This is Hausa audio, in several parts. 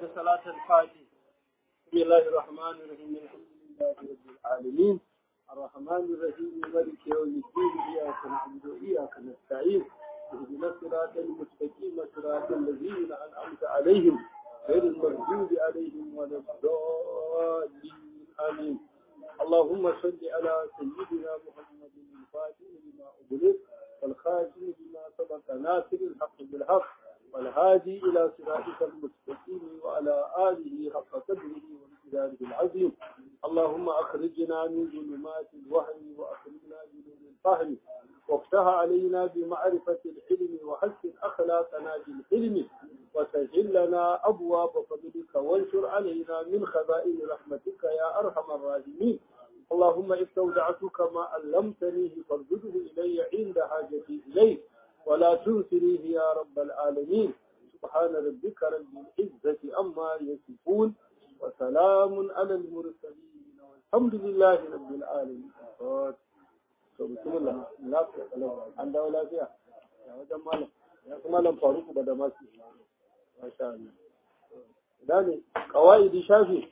صلاة الفاتح بسم الله الرحمن الرحيم الحمد لله رب العالمين الرحمن الرحيم مالك يوم الدين إياك نعبد وإياك نستعين اهدنا الصراط المستقيم صراط الذين أنعمت عليهم غير المغضوب عليهم ولا الضالين آمين اللهم صل على سيدنا محمد الفاتح لما أغلق والخاتم لما سبق ناصر الحق بالحق والهادي إلى صراطك المستقيم وعلى آله حق قدره وامتداده العظيم اللهم أخرجنا من ظلمات الوهم وأخرجنا بنور الفهم وافتح علينا بمعرفة العلم وحسن أخلاقنا بالحلم وسهل لنا أبواب فضلك وانشر علينا من خزائن رحمتك يا أرحم الراحمين اللهم استودعتك ما علمتنيه فارده إلي عند حاجتي إليه ولا تنسنيه يا رب العالمين سبحان ربك رب العزة أما يصفون وسلام على المرسلين والحمد لله رب العالمين بسم الله لا an dawo lafiya ya wajen malam ya kuma malam faruku ba da masu masha Allah ina ne kawaidi shafi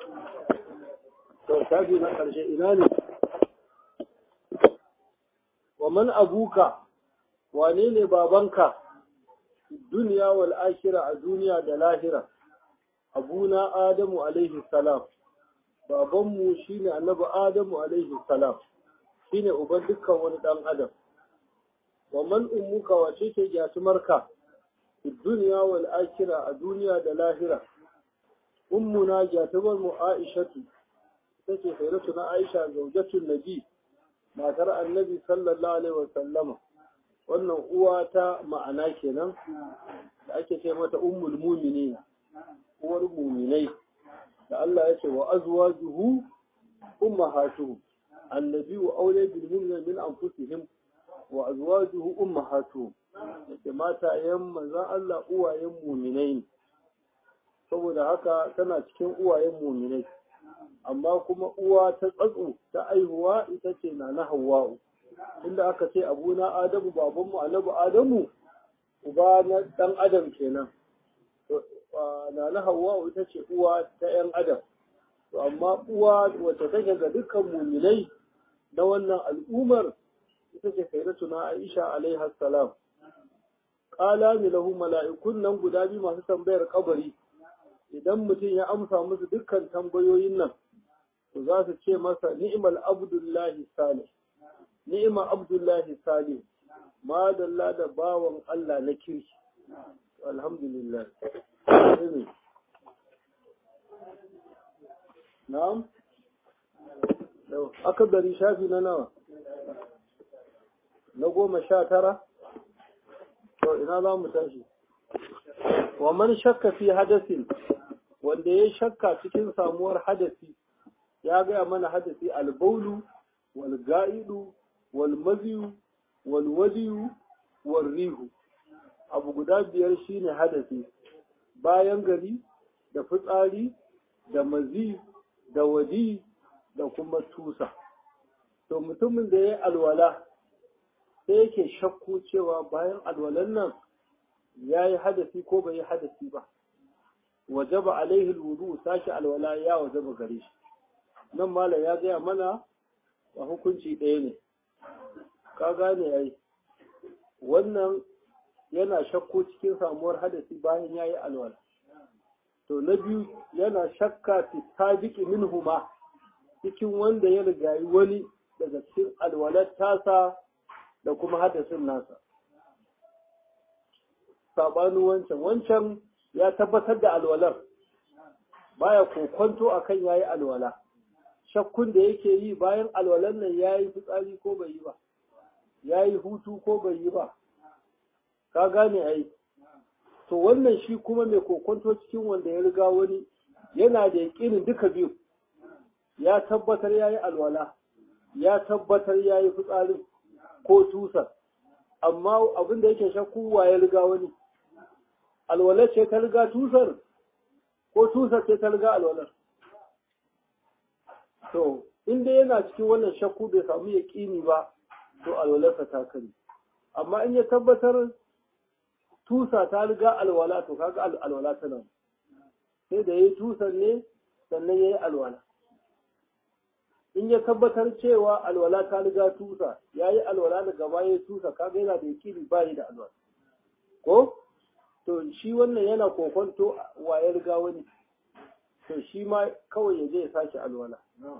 to shafi na karshe ina ne wa man abuka wane ne babanka duniya wal akhira a duniya da lahira abuna adamu alaihi salam babanmu shine annabi adamu alaihi salam shine uban dukkan wani dan adam wa man ummuka wace ce gyatumarka duniya wal akhira a duniya da lahira ummuna gyatumar mu aishatu take sayyidatu na aisha zaujatul nabi matar annabi sallallahu alaihi wa sallama wannan uwa ta ma'ana kenan da ake ce mata ummul mumini uwar muminai da Allah ya ce wa azwajuhu ummahatuhum annabi wa aure bil mu'minin min anfusihim wa azwajuhu ummahatuhum yake mata yan manzon Allah uwayen muminai ne saboda haka tana cikin uwayen muminai amma kuma uwa ta tsatso ta aihuwa ita ce na na hawa'u inda aka ce abuna adamu babanmu annabi adamu uba na dan adam kenan na na hawa ita ce uwa ta yan adam to amma uwa wacce take ga dukkan muminai na wannan al'ummar ita ce sayyidatu na aisha alaiha salam qala mi lahu mala'ikun nan guda biyu masu tambayar kabari idan mutum ya amsa musu dukkan tambayoyin nan to za su ce masa ni'mal abdullahi salih ni'ima abdullahi salim madalla da bawan Allah na kirki alhamdulillah na'am aka dari shafi na nawa na goma sha tara to ina za mu tashi wa man shakka fi hadasin wanda ya shakka cikin samuwar hadasi ya gaya mana hadasi albaulu wal ga'idu walmaziyu walwadiyu warrihu abu guda biyar shine hadasi bayan gari da fitsari da mazi da wadi da kuma tusa to mutumin da ya yi alwala sai yake shakku cewa bayan alwalan nan ya yi hadasi ko bai yi hadasi ba wajaba alaihi alwudu sashi alwala ya wajaba gare shi nan malam ya gaya mana a hukunci ɗaya ne ka gane ai wannan yana shakko cikin samuwar hadasi bayan ya yi alwala to na biyu yana shakka fi sabiqi minhuma cikin wanda ya rigayi wani daga cikin alwalar tasa da kuma hadasin nasa sabanin wancan wancan ya tabbatar da alwalar baya kokonto akan yayi alwala shakkun da yake yi bayan alwalan nan yayi fitsari ko bai yi ba ya yi hutu ko bai yi ba ka gane ai to wannan shi kuma mai kokonto cikin wanda ya riga wani yana da yaƙinin duka biyu ya tabbatar ya yi alwala ya tabbatar ya yi fitsarin ko tusar amma abin da yake shakku wa ya riga wani alwalar ce ta riga tusar ko tusar ce ta riga alwalar to inda yana cikin wannan shakku bai samu yaƙini ba to alwalarsa ta kare amma in ya tabbatar tusa ta riga alwala to kaga alwala tana sai da yayi tusan ne sannan yayi alwala in ya tabbatar cewa alwala ta riga tusa yayi alwala da gaba yayi tusa kaga yana da yakini ba da alwala ko to shi wannan yana kokonto wa ya riga wani to shi ma kawai ya je ya sake alwala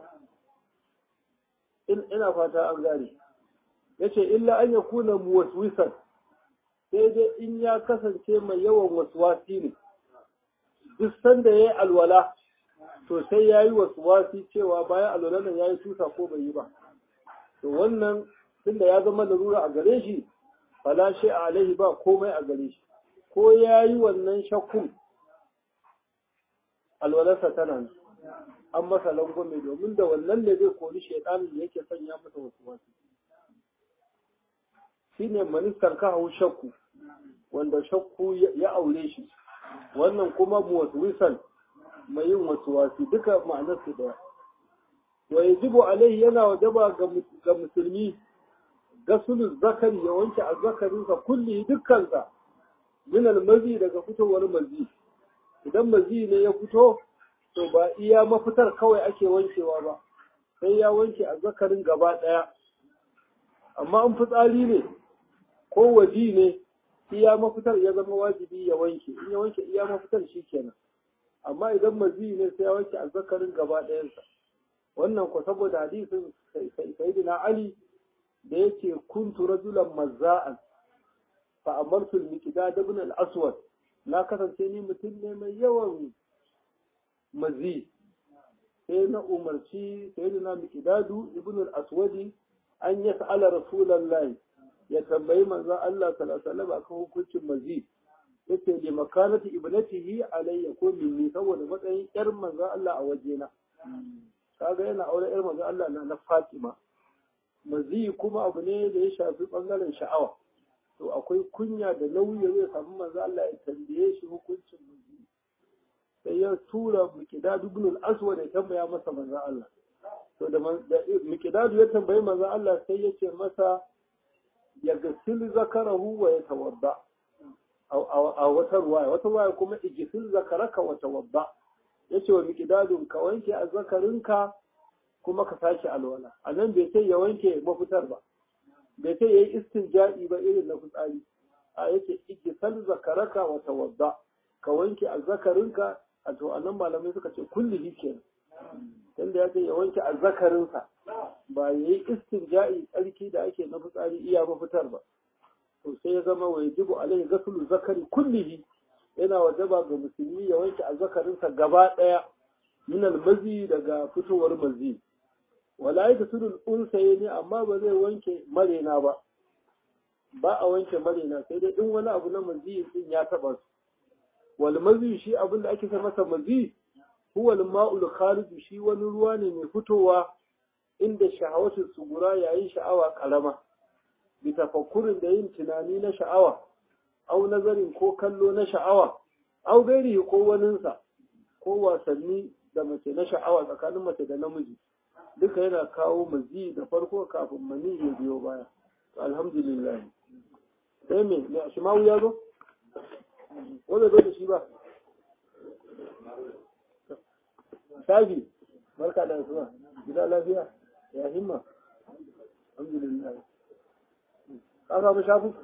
ina fata an gane yace illa an yakuna muwaswisan sai dai in ya kasance mai yawan waswasi ne duk sanda yayi alwala to sai yayi waswasi cewa bayan alwala nan yayi tusa ko bai yi ba to wannan tunda ya zama larura a gare shi fala shi alaihi ba komai a gare shi ko yayi wannan shakkun alwalarsa tana nan an masa langwame domin da wannan ne zai kori shaidanin da yake sanya masa wasu wasu shi ne ministan kawo shakku wanda shakku ya aure shi wannan kuma muwaswisan mai yin wasu wasu duka ma'anar su daya wa yajibu alaihi yana wajaba ga musulmi gasulun zakari ya wanke azzakarinsa kulli dukkansa min almazi daga fitowar mazi idan mazi ne ya fito to ba iya mafitar kawai ake wankewa ba sai ya wanke a zakarin gaba ɗaya amma an fitsari ne ko waji ne iya mafitar ya zama wajibi ya wanke in ya wanke iya mafitar shi kenan amma idan mazi ne sai ya wanke a zakarin gaba ɗayansa wannan ko saboda hadisin sayyidina ali da yake kuntu rajulan mazza'an fa amartu al-miqdad ibn al-aswad na kasance ni mutum ne mai yawan mazi sai na umarci sayyidina miqdadu ibn al-aswadi an yas'ala rasulullahi ya tambayi manzon Allah sallallahu alaihi wasallam akan hukuncin mazi yace li makanati ibnatihi alayya ko minni saboda matsayin yar manzon Allah a wajena kaga yana aure yar manzon Allah na na Fatima mazi kuma abu ne da ya shafi bangaren sha'awa to akwai kunya da nauyi zai samu manzon Allah ya tambaye shi hukuncin mazi sai ya tura Miqdad ibn al-Aswad ya tambaya masa manzon Allah to da Miqdad ya tambayi manzon Allah sai ya ce masa ya gasil zakarahu wa ya tawadda a wata ruwaya wata ruwaya kuma igisil zakaraka wa tawadda yace wa miqdadun ka wanke azzakarinka kuma ka sake alwala anan bai sai ya wanke mafitar ba bai sai yayi istinja'i ba irin na fitsari a yace igisal zakaraka wa tawadda ka wanke azzakarinka a to anan malamai suka ce kulli kenan tunda ya ce ya wanke azzakarinsa ba ya yi istinja'i tsarki da ake na fitsari iya mafitar ba to sai ya zama wa yajibu alaihi ghuslu zakari kullihi yana wajaba ga musulmi ya wanke azzakarinsa gaba daya min almazi daga fitowar mazi wala yaksul unsayni amma ba zai wanke marena ba ba a wanke marena sai dai in wani abu na mazi din ya taba su wal mazi shi abin da ake masa mazi huwa al-ma'ul kharij shi wani ruwa ne mai fitowa inda sha'awatul sugura yayin sha'awa karama bi tafakkurin da yin tunani na sha'awa au nazarin ko kallo na sha'awa au gairi ko waninsa ko wasanni da mace na sha'awa tsakanin mace da namiji duka yana kawo mazi da farko kafin mani ya biyo baya alhamdulillah sai me me ashimawu ya zo wanda zo da shi ba shafi barka da asuwa gida lafiya ya himma alhamdulillah ka samu shafi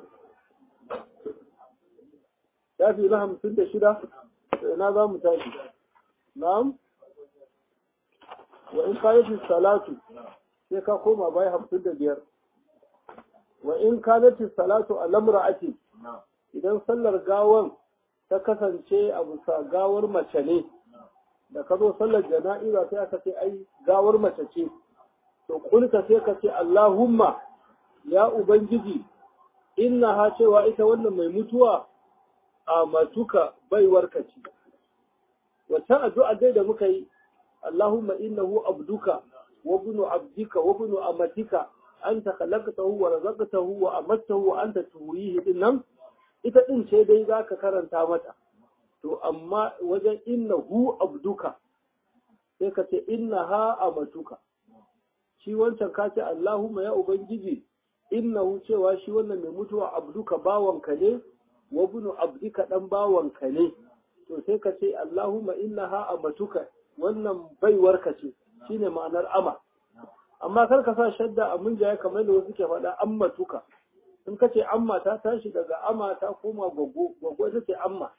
shafi na hamsin da shida ina za mu tashi na'am wa in kayati salatu sai ka koma bai hamsin da biyar wa in kanati salatu a lamra'ati idan sallar gawan ta kasance a bisa gawar mace ne da ka zo sallar jana'iza sai aka ce ai gawar mace ce to kulka sai ka ce Allahumma ya ubangiji inna ha cewa ita wannan mai mutuwa a matuka baiwarka ce wata addu'a dai da muka yi Allahumma innahu abduka wa ibnu abdika wa ibnu amatika anta khalaqtahu wa razaqtahu wa amattahu wa anta tuhyihi dinnan ita din ce dai zaka karanta mata to amma wajen inna hu abduka sai ka ce inna ha amatuka shi wancan ka ce Allahumma ya ubangiji inna hu cewa shi wannan mai mutuwa abduka bawanka ne wa bunu abdika dan bawanka ne to sai ka ce Allahumma innaha amatuka wannan baiwarka ce shine ma'anar ama amma kar ka sa shadda a munjaye kamar da wasu ke faɗa ammatuka in ka ce amma ta tashi daga ama ta koma gwaggo gwaggo ita ce amma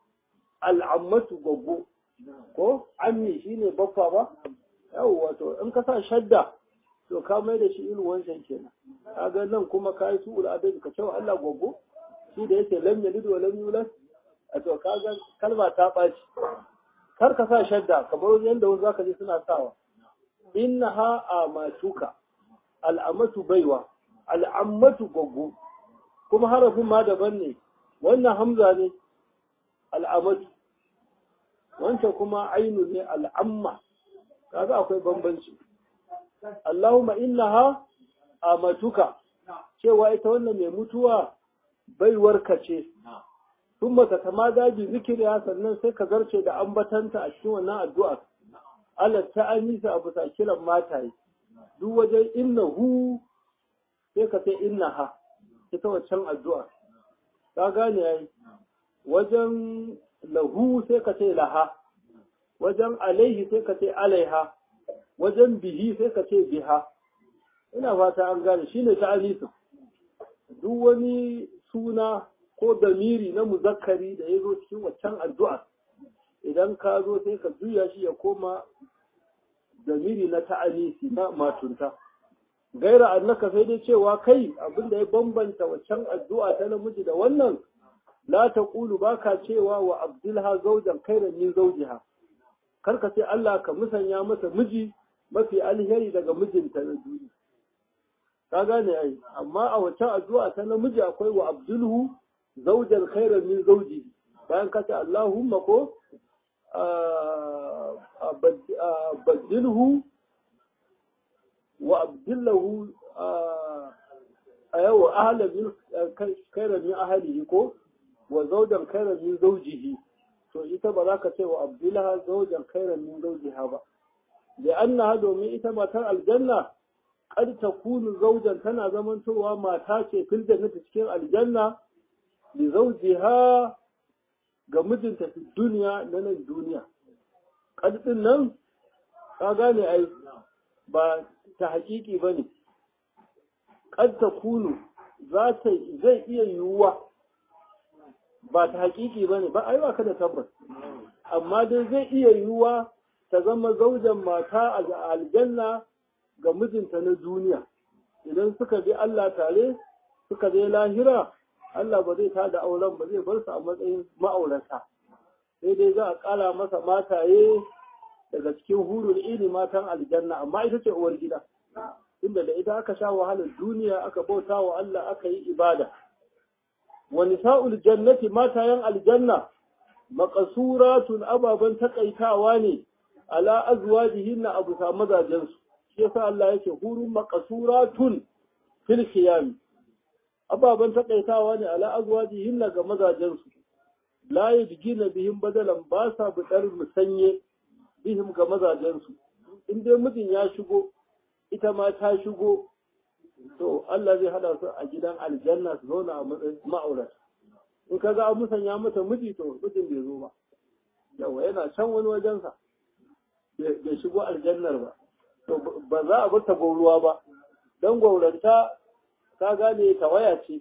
al'ammatu gwaggo ko ammi shine baffa ba yawwa to in ka sa shadda to ka mai da shi irin wancan kenan kaga nan kuma ka yi su'ul adabi ka cewa Allah gwaggo shi da yake lam yalid wa lam yulad a to kaga kalma ta ɓaci kar ka sa shadda kamar yadda wasu zaka ji suna sawa innaha amatuka al'amatu baiwa al'ammatu gwaggo kuma harafin ma daban ne wannan hamza ne al'amatu wancan kuma ainu ne al'amma kaga akwai bambanci Allahumma innaha amatuka cewa ita wannan mai mutuwa baiwarka ce thumma tatamada bi zikriha sannan sai ka zarce da ambatanta a cikin wannan addu'a Allah ta anisa abu ta kiran mataye duk wajen innahu sai ka sai innaha ita waccan addu'a ka gane yayi wajen lahu sai ka ce laha wajen alaihi sai ka ce alaiha wajen bihi sai ka ce biha ina fata an gane shine ta anisa duk wani suna ko damiri na muzakkari da ya zo cikin waccan addu'a idan ka zo sai ka juya shi ya koma damiri na ta'anisi na matunta gaira annaka sai dai cewa kai abinda ya bambanta waccan addu'a ta namiji da wannan la taqulu baka cewa wa abdulha zawjan khairan min zawjiha kar ka ce Allah ka musanya masa miji mafi alheri daga mijinta na duniya ka gane ai amma a waccan addu'a ta namiji akwai wa abdulhu zawjan khairan min zawjihi bayan ka ce Allahumma ko بدله وأبدله أيوة أهلا من خيرا من أهله كو وزوجا خيرا من زوجه to ita ba za ka ce wa abdullaha zaujan khairan min zawjiha ba li'annaha domin ita matar aljanna qad takunu zaujan tana zamantowa mata ce fil jannati cikin aljanna li zawjiha ga mijinta fi duniya na nan duniya ƙarfin nan ka gane ai ba ta haƙiƙi ba ne ƙarta kunu zai iya yiwuwa ba ta haƙiƙi ba ne ba ai ba ka da tabbas amma dai zai iya yiwuwa ta zama zaujan mata a aljanna ga mijinta na duniya idan suka bi Allah tare suka je lahira Allah ba zai tada auren ba zai bar su a matsayin ma'aurata sai dai za a ƙara masa mataye daga cikin hurul ini matan aljanna amma ita ce uwar gida inda da ita aka sha wahalar duniya aka bauta wa Allah aka yi ibada wa nisa'ul jannati matayen aljanna maqasuratun ababan takaitawa ne ala azwajihinna abu sa mazajen su shi yasa Allah yake hurun maqasuratun fil khiyam ababan takaitawa ne ala azwajihinna ga mazajen su la yajgina bihim badalan ba sa budar musanye bihim ga mazajen su in dai mijin ya shigo ita ma ta shigo to Allah zai hada su a gidan aljanna su zauna a matsayin ma'aurata in ka ga an musanya mata miji to mijin bai zo ba yawa yana can wani wajensa bai shigo aljannar ba to ba za a bar ta gauruwa ba don gauranta ka gane tawaya ce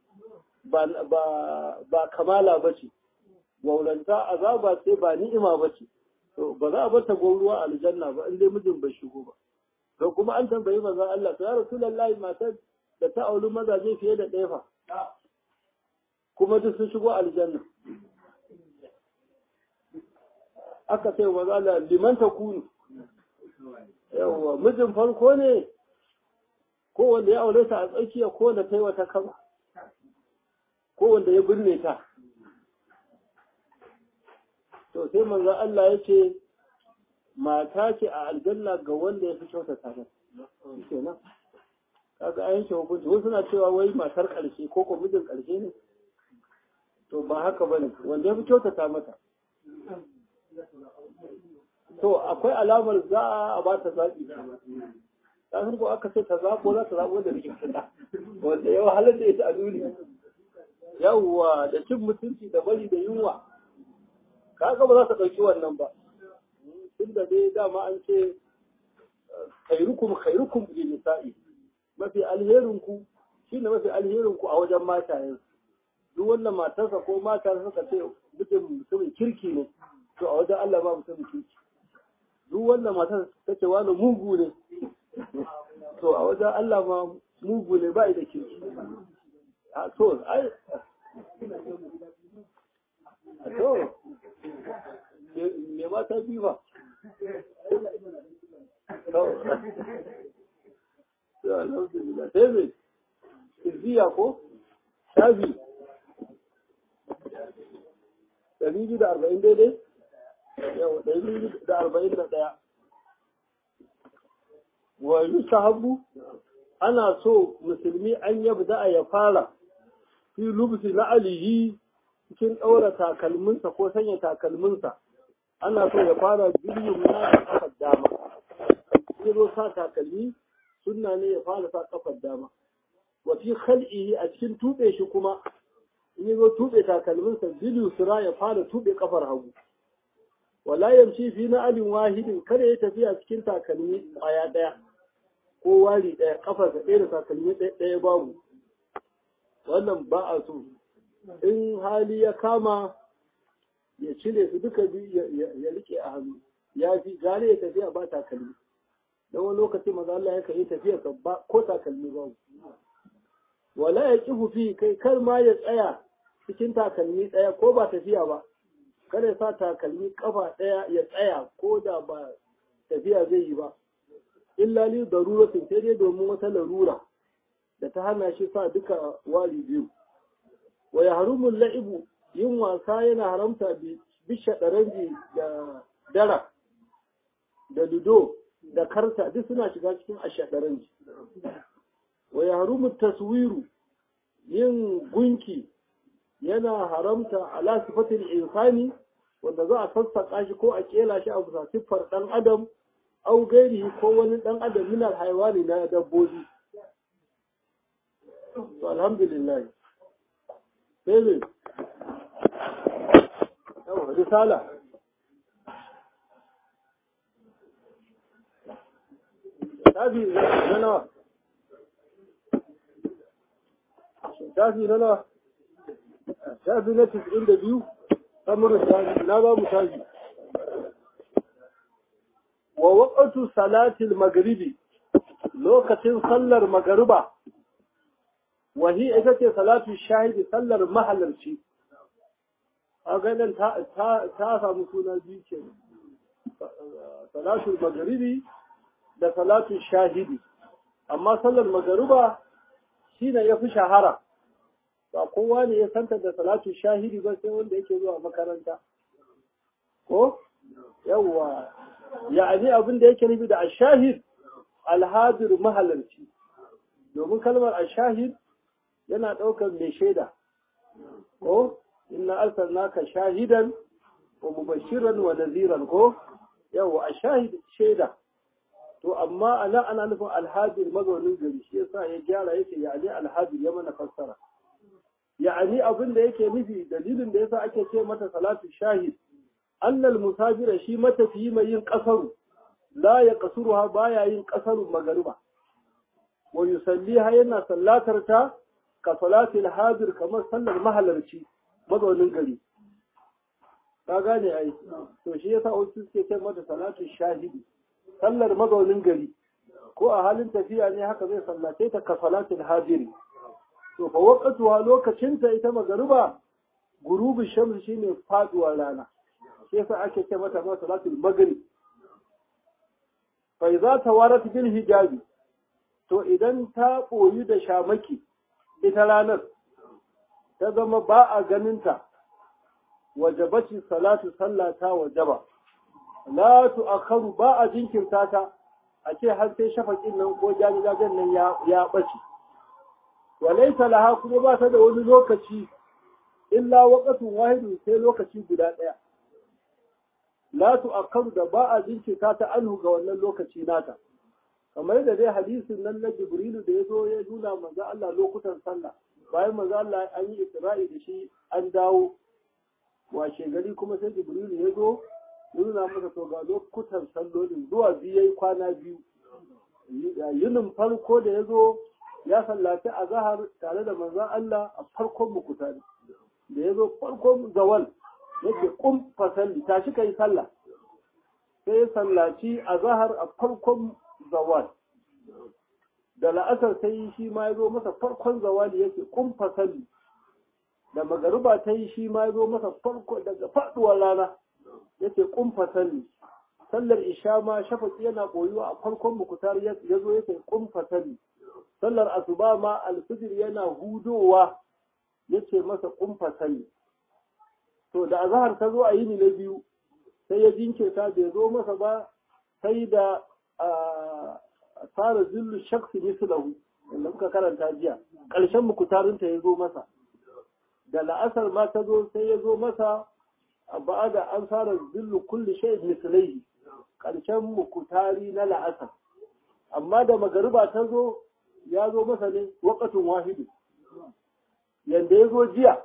ba kamala ba ce gauranta azaba ce ba ni'ima ba ce to ba za a bar ta gauruwa aljanna ba in dai mijin bai shigo ba to kuma an tambayi manzon Allah to ya rasulullahi matar da ta auri mazaje fiye da ɗaya fa kuma duk sun shigo aljanna aka ce wa zala liman ta kunu yawwa mijin farko ne ko wanda ya aure ta a tsakiya ko wanda ta yi wata kama ko wanda ya binne ta to sai manzo Allah ya ce mata ce a aljanna ga wanda ya fi kyautata ta kenan kaga an yanke hukunci wasu suna cewa wai matar ƙarshe ko ko mijin ƙarshe ne to ba haka ba ne wanda ya fi kyautata mata to akwai alamar za a ba ta zaɓi ta san ko aka ce ta zaɓo za ta zaɓo da rikin fita wanda ya wahalar da ita a duniya yawwa da cin mutunci da bari da yunwa kaga ba za ta ɗauki wannan ba tunda dai dama an ce khairukum khairukum li nisa'i mafi alherin ku shine mafi alherin ku a wajen matayen duk wannan matarsa ko mata suka ce mutum mutumin kirki ne to a wajen Allah ba mutumin kirki duk wannan matar ta ce wani mugu ne to a wajen Allah ma mugu ne ba da kirki a to ai a to me mata biyu ba sai mai izziya ko shafi ɗari biyu da arba'in daidai yau ɗari biyu da arba'in da ɗaya wa yusahabu ana so musulmi an yabda ya fara fi lubsi na alihi cikin ɗaura takalminsa ko sanya takalminsa ana so ya fara biyu na kafar dama ya zo sa takalmi sunna ne ya fara sa kafar dama wa fi khal'ihi a cikin tube shi kuma in ya zo tube takalminsa bilu sura ya fara tube kafar hagu wala yamshi fi na alin wahidin kada ya tafiya cikin takalmi ƙwaya ɗaya ko wari ɗaya kafarsa ɗaya da takalmi ɗaya babu wannan ba a so in hali ya kama ya cire su duka biyu ya rike a hannu ya fi gane ya tafiya ba takalmi don wani lokaci maza Allah ya yi tafiya ba ko takalmi ba wala ya kifu fi kai kar ma ya tsaya cikin takalmi ɗaya ko ba tafiya ba kada ya sa takalmi kafa ɗaya ya tsaya ko da ba tafiya zai yi ba illa li daruratin sai dai domin wata larura da ta hana shi sa duka wari biyu wa ya harumul la'ibu yin wasa yana haramta bisha ɗaranji da dara da ludo da karta duk suna shiga cikin ashaɗaranji wa ya harumu taswiru yin gunki yana haramta ala sifatin insani wanda za a sassaƙa shi ko a ƙela shi a bisa siffar ɗan adam au gairi ko wani ɗan adam minar haiwani na dabbobi to alhamdulillah sai ne yawa risala shafi na nawa shafi na nawa shafi na tis'in da biyu samurin shafi na ba mu shafi wa waƙatu salatil magribi lokacin sallar magariba wahi ita ce salatu shahidi sallar mahalarci a ganin ta samu suna biyu ke salatu magaribi da salatu shahidi amma sallar magariba shi ne ya fi shahara ba kowa ne ya santa da salatu shahidi ba sai wanda yake zuwa makaranta ko yawwa ya'ani abin da yake nufi da ashahid alhadir mahalarci domin kalmar ashahid yana ɗaukar mai shaida ko inna arsalnaka shahidan wa mubashiran wa naziran ko yawa ashahid shaida to amma ana ana nufin alhadir mazaunin gari shi yasa ya gyara yake ya'ani alhadir ya mana fassara ya'ani abin da yake nufi dalilin da yasa ake ce mata salatu shahid annal musafira shi matafiyi mai yin kasaru la ya kasuruha baya yin kasaru magariba wa yusalliha yana sallatar ta ka salatil hadir kamar sallar mahalarci mazaunin gari ka gane ai to shi yasa wasu suke ce mata salatu shahidi sallar mazaunin gari ko a halin tafiya ne haka zai sallace ta ka salatil hadiri to fa waqtuha lokacinta ita magariba gurubi shamsi shine faduwar rana shi yasa ake ce mata ma salatul maghrib fa idza tawarat bil hijabi to idan ta boyi da shamaki ita ranar ta zama ba a ganinta wajabaci salatu sallata wajaba la tu'akharu ba a jinkirta ta a ce har sai shafakin nan ko jajajen nan ya ya bace walaita laha kuma ba ta da wani lokaci illa waqatun wahidun sai lokaci guda ɗaya la tu'akkaru da ba a jinkirta ta anhu ga wannan lokaci nata kamar da dai hadisin nan na Jibrilu da ya zo ya nuna manzo Allah lokutan sallah bayan manzo Allah an yi Isra'i da shi an dawo washe gari kuma sai jibrilu ya zo ya nuna masa to ga lokutan sallolin zuwa biyu yayi kwana biyu yinin farko da ya zo ya sallaci a zahar tare da manzon Allah a farkon mukutari da ya zo farkon zawal yake kum fasalli tashi kai sallah sai ya sallaci a zahar a farkon zawal da la'asar sai shi ma ya zo masa farkon zawali yake kum fasalli da magariba ta yi shi ma ya zo masa farko daga faduwar rana yake kum fasalli sallar isha ma shafaki yana koyuwa a farkon mukutar ya zo yake kum fasalli sallar asuba ma alfijir yana hudowa yace masa kum fasalli to da azhar ta zo a yini na biyu sai ya jinkirta bai zo masa ba sai da tsara zillu shaksi mislahu wanda muka karanta jiya ƙarshen mukutarinta ya zo masa da la'asar ma ta zo sai ya zo masa a ba'ada an tsara zillu kulli shay mislaihi ƙarshen mukutari na la'asar amma da magariba ta zo ya zo masa ne waƙatun wahidu yanda ya zo jiya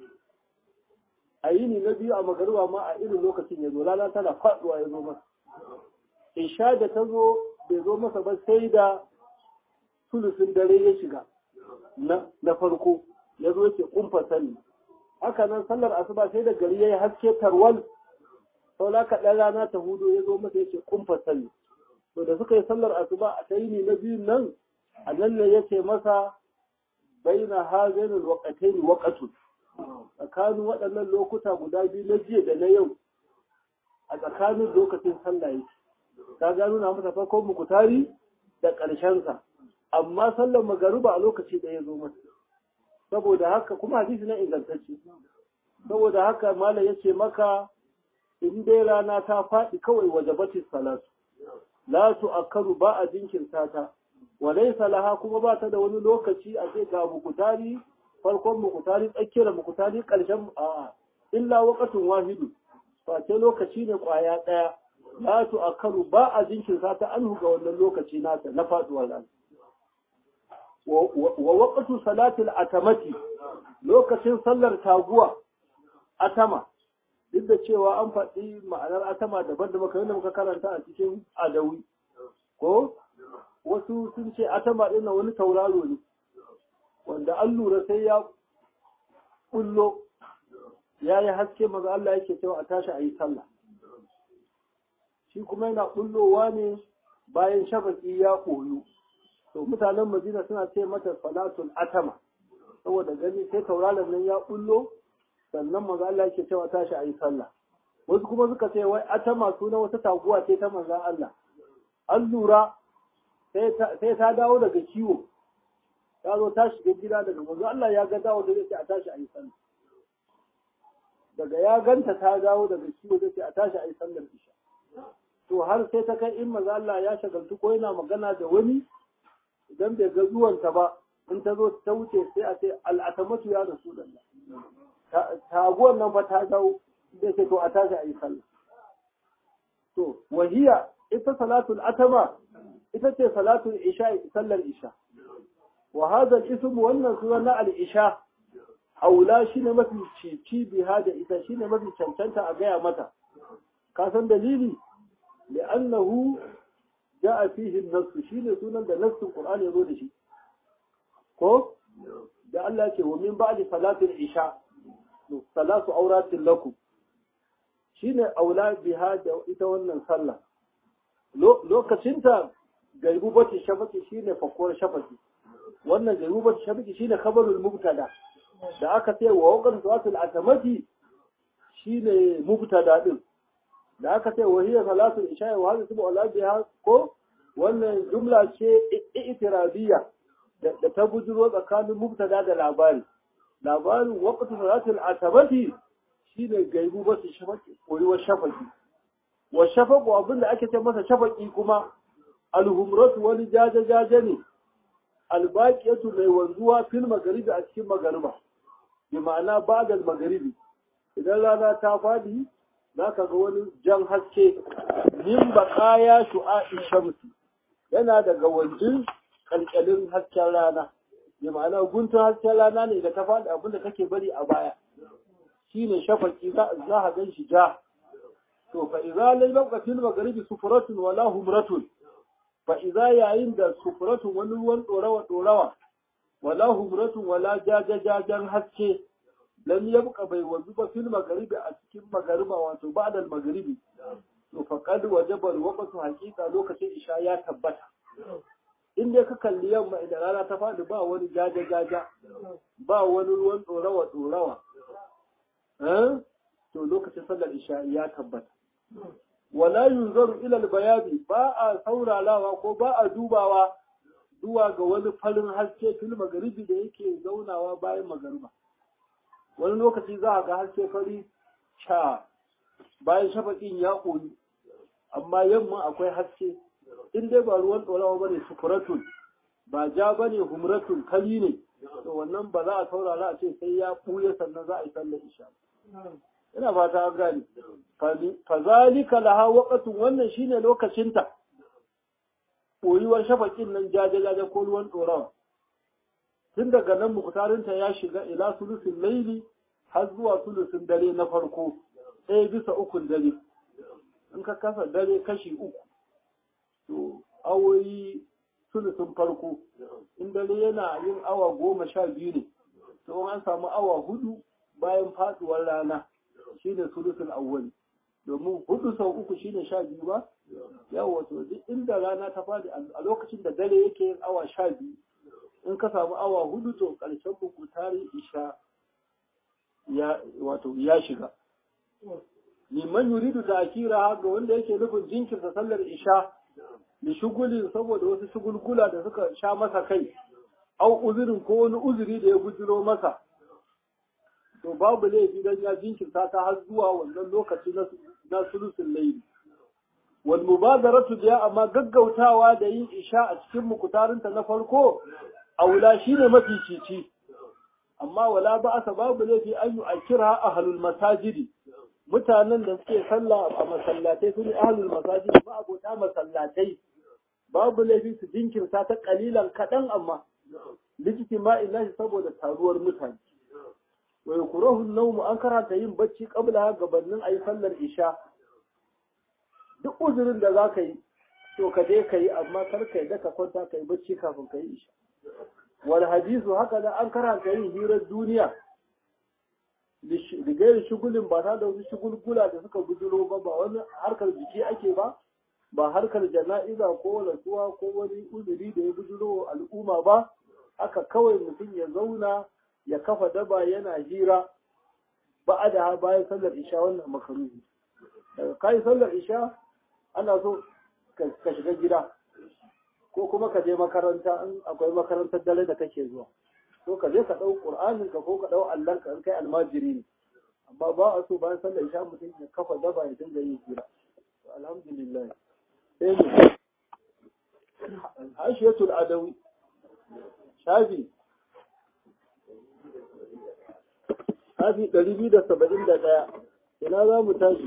a yini na biyu a magariba ma a irin lokacin ya zo rana tana faɗuwa ya zo masa isha da ta zo bai zo masa ba sai da sulusun dare ya shiga na farko ya zo yake kumfa sani haka nan sallar asuba sai da gari ya yi haske tarwal saula kaɗan rana ta hudu ya zo masa yake kumfa sani to da suka yi sallar asuba a ta yini na biyun nan a nan ne ya ce masa baina hazainul waqatayn waqatun tsakanin waɗannan lokuta guda biyu na jiya da na yau a tsakanin lokacin sallah yake ka gano na masa farkon mukutari da ƙarshensa amma sallar magaruba a lokaci da ya zo masa saboda haka kuma hadisi na ingantacce saboda haka malam ya ce maka in dai rana ta faɗi kawai wajabatis salatu la tu'akkaru ba a jinkirta ta wa laysa laha kuma ba ta da wani lokaci a ce ga mukutari farkon mukutari tsakiyar mukutari ƙarshen a illa waqatun wahidu face lokaci ne kwaya ɗaya la tu'akkaru ba a jinkirta ta anhu ga wannan lokaci nata na faduwar rana wa waqtu salatil atamati lokacin sallar taguwa atama duk da cewa an faɗi ma'anar atama daban da muka yadda muka karanta a cikin adawi ko wasu sun ce atama ɗin wani tauraro ne wanda an lura sai ya kullo ya yi haske maza Allah yake cewa a tashi a yi sallah shi kuma yana kullowa ne bayan shafaki ya koyo to mutanen madina suna ce mata salatul atama saboda gani sai tauraron nan ya kullo sannan maza Allah yake cewa tashi a yi sallah wasu kuma suka ce wai atama suna wata taguwa ce ta manzan Allah an lura sai ta dawo daga kiwo ta zo ta shiga gida daga manzan Allah ya ga dawo da zai a tashi a yi sallah daga ya ganta ta dawo daga kiwo zai a tashi a yi sallar isha to har sai ta kai in maza Allah ya shagaltu ko yana magana da wani idan bai ga zuwanta ba in ta zo ta wuce sai a ce al'atamatu ya rasu da taguwan nan fa ta dawo sai ce to a tashi a yi sallah to wahiya ita salatul atama ita ce salatul isha sallar isha wa hadha al-ism wannan sunan na al-isha aula shine mafi cici biha da ita shine mafi cancanta a gaya mata ka san dalili li'annahu ja'a fihi an-nass shine sunan da nassin Qur'ani yazo da shi ko da Allah ce wa min ba'di salatil isha salatu auratin lakum shine aula biha da ita wannan sallah lokacinta gaibubati shafaki shine fakuwar shafaki wannan gaibubati shafaki shine khabarul mubtada da aka ce wa waqan salatul atamati shine mubtada din da aka ce wa hiya salatul isha wa hadha tubu ala biha ko wannan jumla ce i'tirabiyya da ta bujuro tsakanin mubtada da labari labarin waqtu salatul atamati shine gaibubati shafaki koyuwar shafaki wa shafaku abinda ake ce masa shafaki kuma alhumratu wani jaje-jaje ne albaqiyatu mai wanzuwa fil magaribi a cikin magariba bi ma'ana ba'dal magaribi idan rana ta fadi zaka ga wani jan haske min baqaya shu'a'i shamsi yana daga wanjin kalkalin hasken rana bi ma'ana guntun hasken rana ne da ta fadi abinda take bari a baya shine shafaqi za a gan shi ja to fa idza lam yabqa fil maghribi sufratun wala humratun fa idza yayin da sufratun wani ruwan dorawa dorawa wala humratun wala jajajajan haske lam yabqa bai wanzu ba fil maghribi a cikin magariba wato ba'da al maghribi to faqad wajaba al waqtu haqiqa lokacin isha ya tabbata in dai ka kalli yamma idan rana ta faɗi ba wani jajajaja ba wani ruwan dorawa dorawa eh to lokacin sallar isha ya tabbata wala yunzaru ila al-bayadi ba a sauralawa ko ba a dubawa zuwa ga wani farin haske fil magaribi da yake zaunawa bayan magariba wani lokaci za a ga haske fari sha bayan shafaƙin ya ƙoyi amma yamma akwai haske in dai ba ruwan ɗorawa bane sufuratun ba ja bane humratun kali ne to wannan ba za a saurara a ce sai ya ɓuya sannan za a yi sallar isha ina fata an gane fazalika laha waqatun wannan shine lokacinta koyuwar shafakin nan jaje-jaje ko ruwan ɗorawa tun daga nan muktarinta ya shiga ila sulusin laili har zuwa sulusin dare na farko ɗaya bisa ukun dare in ka kasa dare kashi uku to awoyi sulusin farko in dare yana yin awa goma sha biyu ne to an samu awa hudu bayan faduwar rana shine sulusul awwali domin hudu sau uku shine sha biyu ba yawa to duk inda rana ta fadi a lokacin da dare yake yin awa sha biyu in ka samu awa hudu to karshen buku tari isha ya wato ya shiga liman yuridu da akira ga wanda yake nufin jinkirta sallar isha da shuguli saboda wasu shugulgula da suka sha masa kai au uzurin ko wani uzuri da ya bujiro masa to babu laifi dan ya jinkirta ta har zuwa wannan lokaci na sulusun laili wal mubadaratu biya amma gaggautawa da yin isha a cikin mukutarinta na farko aula shine mafi cici amma wala ba asa babu laifi an yi akira ahlul masajidi mutanen da suke sallah a masallatai sun yi ahlul masajidi ma abota masallatai babu laifi su jinkirta ta kalilan kaɗan amma likiti ma illahi saboda taruwar mutane wa yukrahu an-nawm an karanta yin bacci qabla gabanin ayi sallar isha duk uzurin da zaka yi to ka je ka yi amma kar ka yi da ka kwanta ka yi bacci kafin ka yi isha wal hadisu haka da an karanta yin hirar duniya rigayen shugulin ba ta da wasu shugulgula da suka bujiro ba ba wani harkar jiki ake ba ba harkar jana'iza ko rasuwa ko wani uzuri da ya bujiro al'umma ba haka kawai mutum ya zauna ya kafa daba yana hira ba a da bayan sallar isha wannan makaruhi daga kayi sallar isha ana so ka shiga gida ko kuma ka je makaranta in akwai makarantar dare da kake zuwa ko ka je ka ɗau ƙur'anin ka ko ka ɗau allon ka in kai almajiri ne amma ba a so bayan sallar isha mutum ya kafa daba ya dinga yin hira alhamdulillah sai mu hashiyatul adawi shafi shafi ɗari biyu da saba'in da ɗaya ina za mu tashi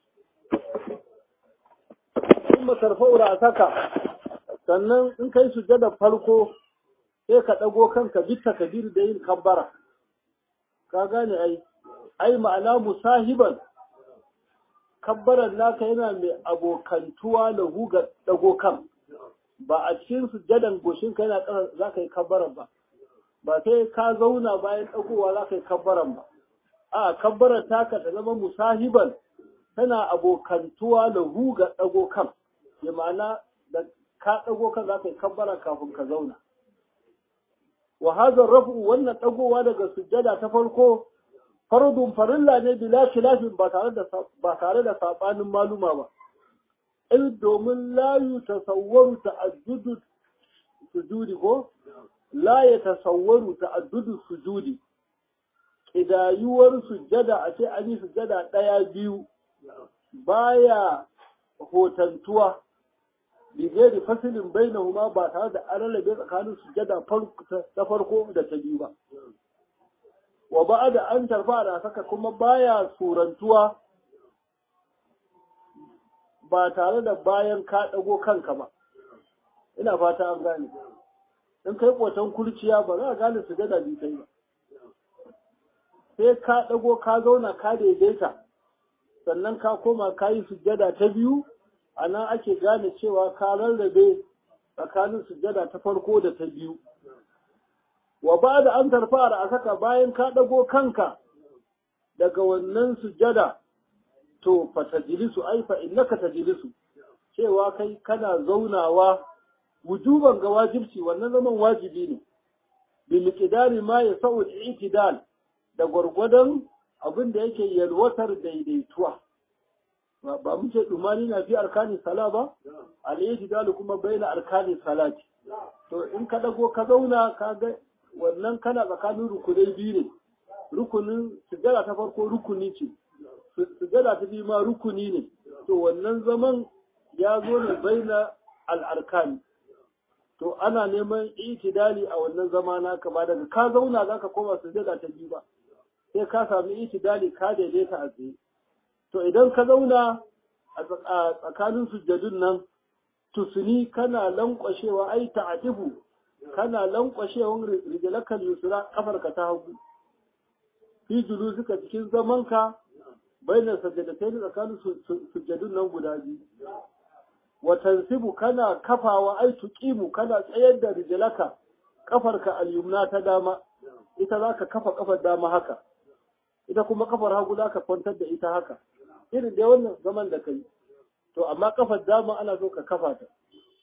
in masarfa a saka sannan in kai sujada farko sai ka ɗago kanka bitta kabir da yin kabbara ka gane ai ai ma'ana musahiban kabbaran naka yana mai abokantuwa da ga ɗago kan ba a cikin sujadan goshin ka yana ƙasa za ka yi kabbaran ba ba sai ka zauna bayan ɗagowa za ka yi kabbaran ba a kabbaran taka ta zama musahiban tana abokantuwa da ga ɗago kan ya ma'ana da ka ɗago kan za ka yi kabbara kafin ka zauna wa hadha rafu wannan ɗagowa daga sujjada ta farko fardun farilla ne bila khilafin ba tare da ba tare da sabanin maluma ba in domin la yutasawwaru ta'addudu sujudi ko la yatasawwaru ta'addudu sujudi idayuwar sujjada a ce an yi sujjada ɗaya biyu baya hotantuwa bigeri fasilin bainahuma ba tare da an rarrabe tsakanin sujjada ta farko da ta biyu ba wa ba da an tarfa da saka kuma baya surantuwa ba tare da bayan ka ɗago kanka ba ina fata an gane in kai ƙoton kurciya ba za a gane sujjada biyu kai ba sai ka ɗago ka zauna ka daidaita sannan ka koma ka yi sujjada ta biyu a nan ake gane cewa ka rarrabe tsakanin sujjada ta farko da ta biyu wa ba da an tarfa a saka bayan ka ɗago kanka daga wannan sujjada to fa tajlisu ai fa innaka tajlisu cewa kai kana zaunawa wujuban ga wajibci wannan zaman wajibi ne bi miqdari ma yasau al-i'tidal da gwargwadon abin da yake yalwatar daidaituwa ba mu ce dumani na fi arkani sala ba al-i'tidal kuma baina arkani salati to in ka dago ka zauna ka ga wannan kana tsakanin rukunai biyu ne rukunin sujjada ta farko rukuni ce sujjada ta biyu ma rukuni ne to wannan zaman ya zo ne baina al-arkani to ana neman itidali a wannan zama naka ba daga ka zauna zaka koma sujjada ta biyu ba sai ka sami itidali ka daidaita a tsaye to idan ka zauna a tsakanin sujjadun nan tusuni kana lankwashewa ai ta'atifu kana lankwashewan rijlakal yusra kafarka ta hagu fi suka cikin zamanka baina sajjadatain tsakanin sujjadun nan guda biyu wa tansibu kana kafawa ai tuqimu kana tsayar da rijlaka kafarka al-yumna ta dama ita zaka kafa kafar dama haka ita kuma kafar hagu zaka kwantar da ita haka irin dai wannan zaman da kai to amma kafar dama ana so ka kafa ta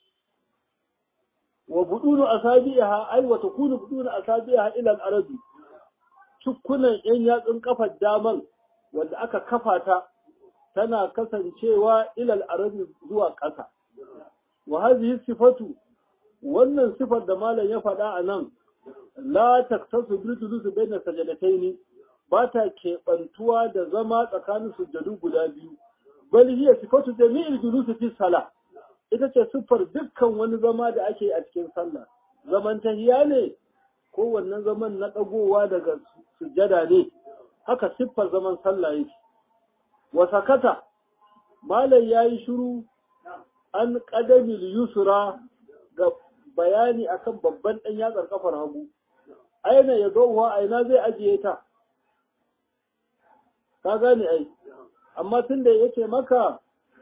wa budunu asabiha ai wa takunu budunu asabiha ila al-arabi cukkunan yan yatsun kafar daman wanda aka kafa ta tana kasancewa ilal arabi zuwa ƙasa. Wa hadhihi sifatu wannan sifar da malam ya faɗa a nan la taktasu bil julus bayna sajadataini ba ta keɓantuwa da zama tsakanin sujjadu guda biyu bal hiya sifatu jami'il julus fi salah ita ce siffar dukkan wani zama da ake a cikin sallah zaman tahiya ne ko wannan zaman na ɗagowa daga sujjada ne haka siffar zaman sallah yake wa sakata malam yayi shiru an qadamil yusra ga bayani akan babban dan yatsar kafar hagu aina ya zauwa aina zai ajiye ta ka gane ai amma tunda yake maka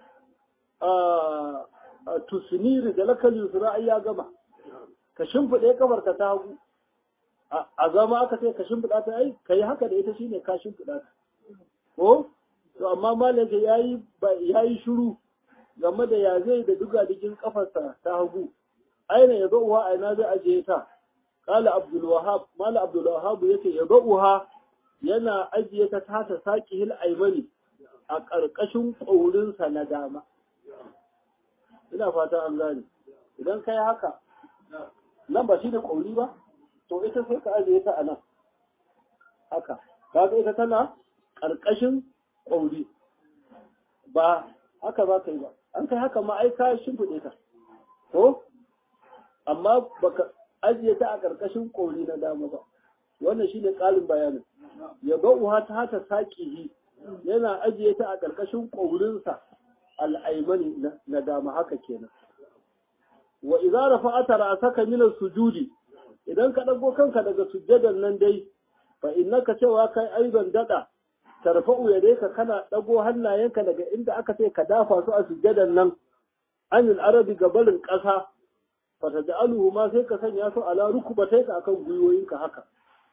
a tusniri da lakal yusra ai ya gama ka shimfide kafar ka ta hagu a zama aka ce ka shimfida ta ai kai haka da ita shine ka shimfida ta ko to amma malam ya yi yayi shiru game da ya zai da duga dikin kafarsa ta hagu aina ya zauwa aina zai ajiye ta kala abdul wahab mala abdul wahab yace ya zauwa yana ajiye ta ta ta saqihil aymani a karkashin kaurinsa na dama ina fata an gane idan kai haka nan ba shine kauri ba to ita sai ka ajiye ta a nan haka kaga ita tana karkashin ƙauri ba haka ba ka yi ba an kai haka ma ai ka shimfiɗe ta ko amma baka ajiye ta a ƙarƙashin ƙauri na dama ba wannan shi ne ƙalin bayanin ya ba'uha ta hata saƙihi yana ajiye ta a ƙarƙashin ƙaurinsa al'aimani na dama haka kenan wa idza rafa'ata ra'saka min as-sujudi idan ka dago kanka daga sujjadan nan dai fa innaka cewa kai aiban dada tarfa'u yadayka kana dago hannayenka daga inda aka ce ka dafa su a sujjadan nan anil arabi gabalin ƙasa fa taj'aluhu ma sai ka sanya su ala rukbatayka akan gwiwoyinka haka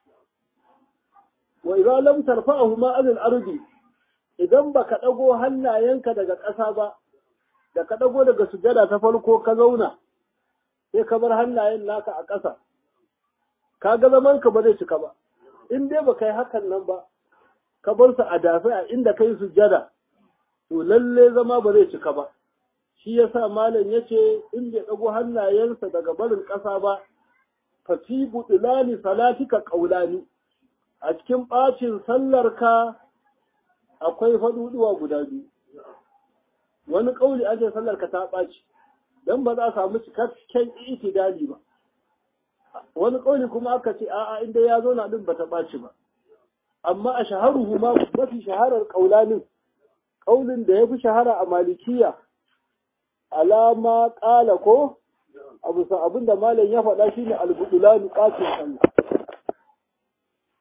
wa idza lam tarfa'ahu ma anil arabi idan baka dago hannayenka daga ƙasa ba da ka dago daga sujjada ta farko ka zauna sai ka bar hannayen naka a ƙasa ka ga zaman ka ba zai cika ba in dai baka yi hakan nan ba ka bar su a dafe a inda kai sujjada to lalle zama ba zai cika ba shi yasa malam yace in bai dago hannayensa daga barin ƙasa ba fa fi budlani salatika qaulani a cikin bacin sallarka akwai faduduwa guda biyu wani kauli ake sallarka ta ɓaci dan ba za a samu cikakken itidali ba wani kauli kuma aka ce a'a inda ya zo na din bata ɓaci ba amma a shaharuhu ma mafi shaharar kaulanin kaulin da ya fi shahara a malikiya alama ƙala ko abu sa abin da malam ya faɗa shine albudulanu qatil sallah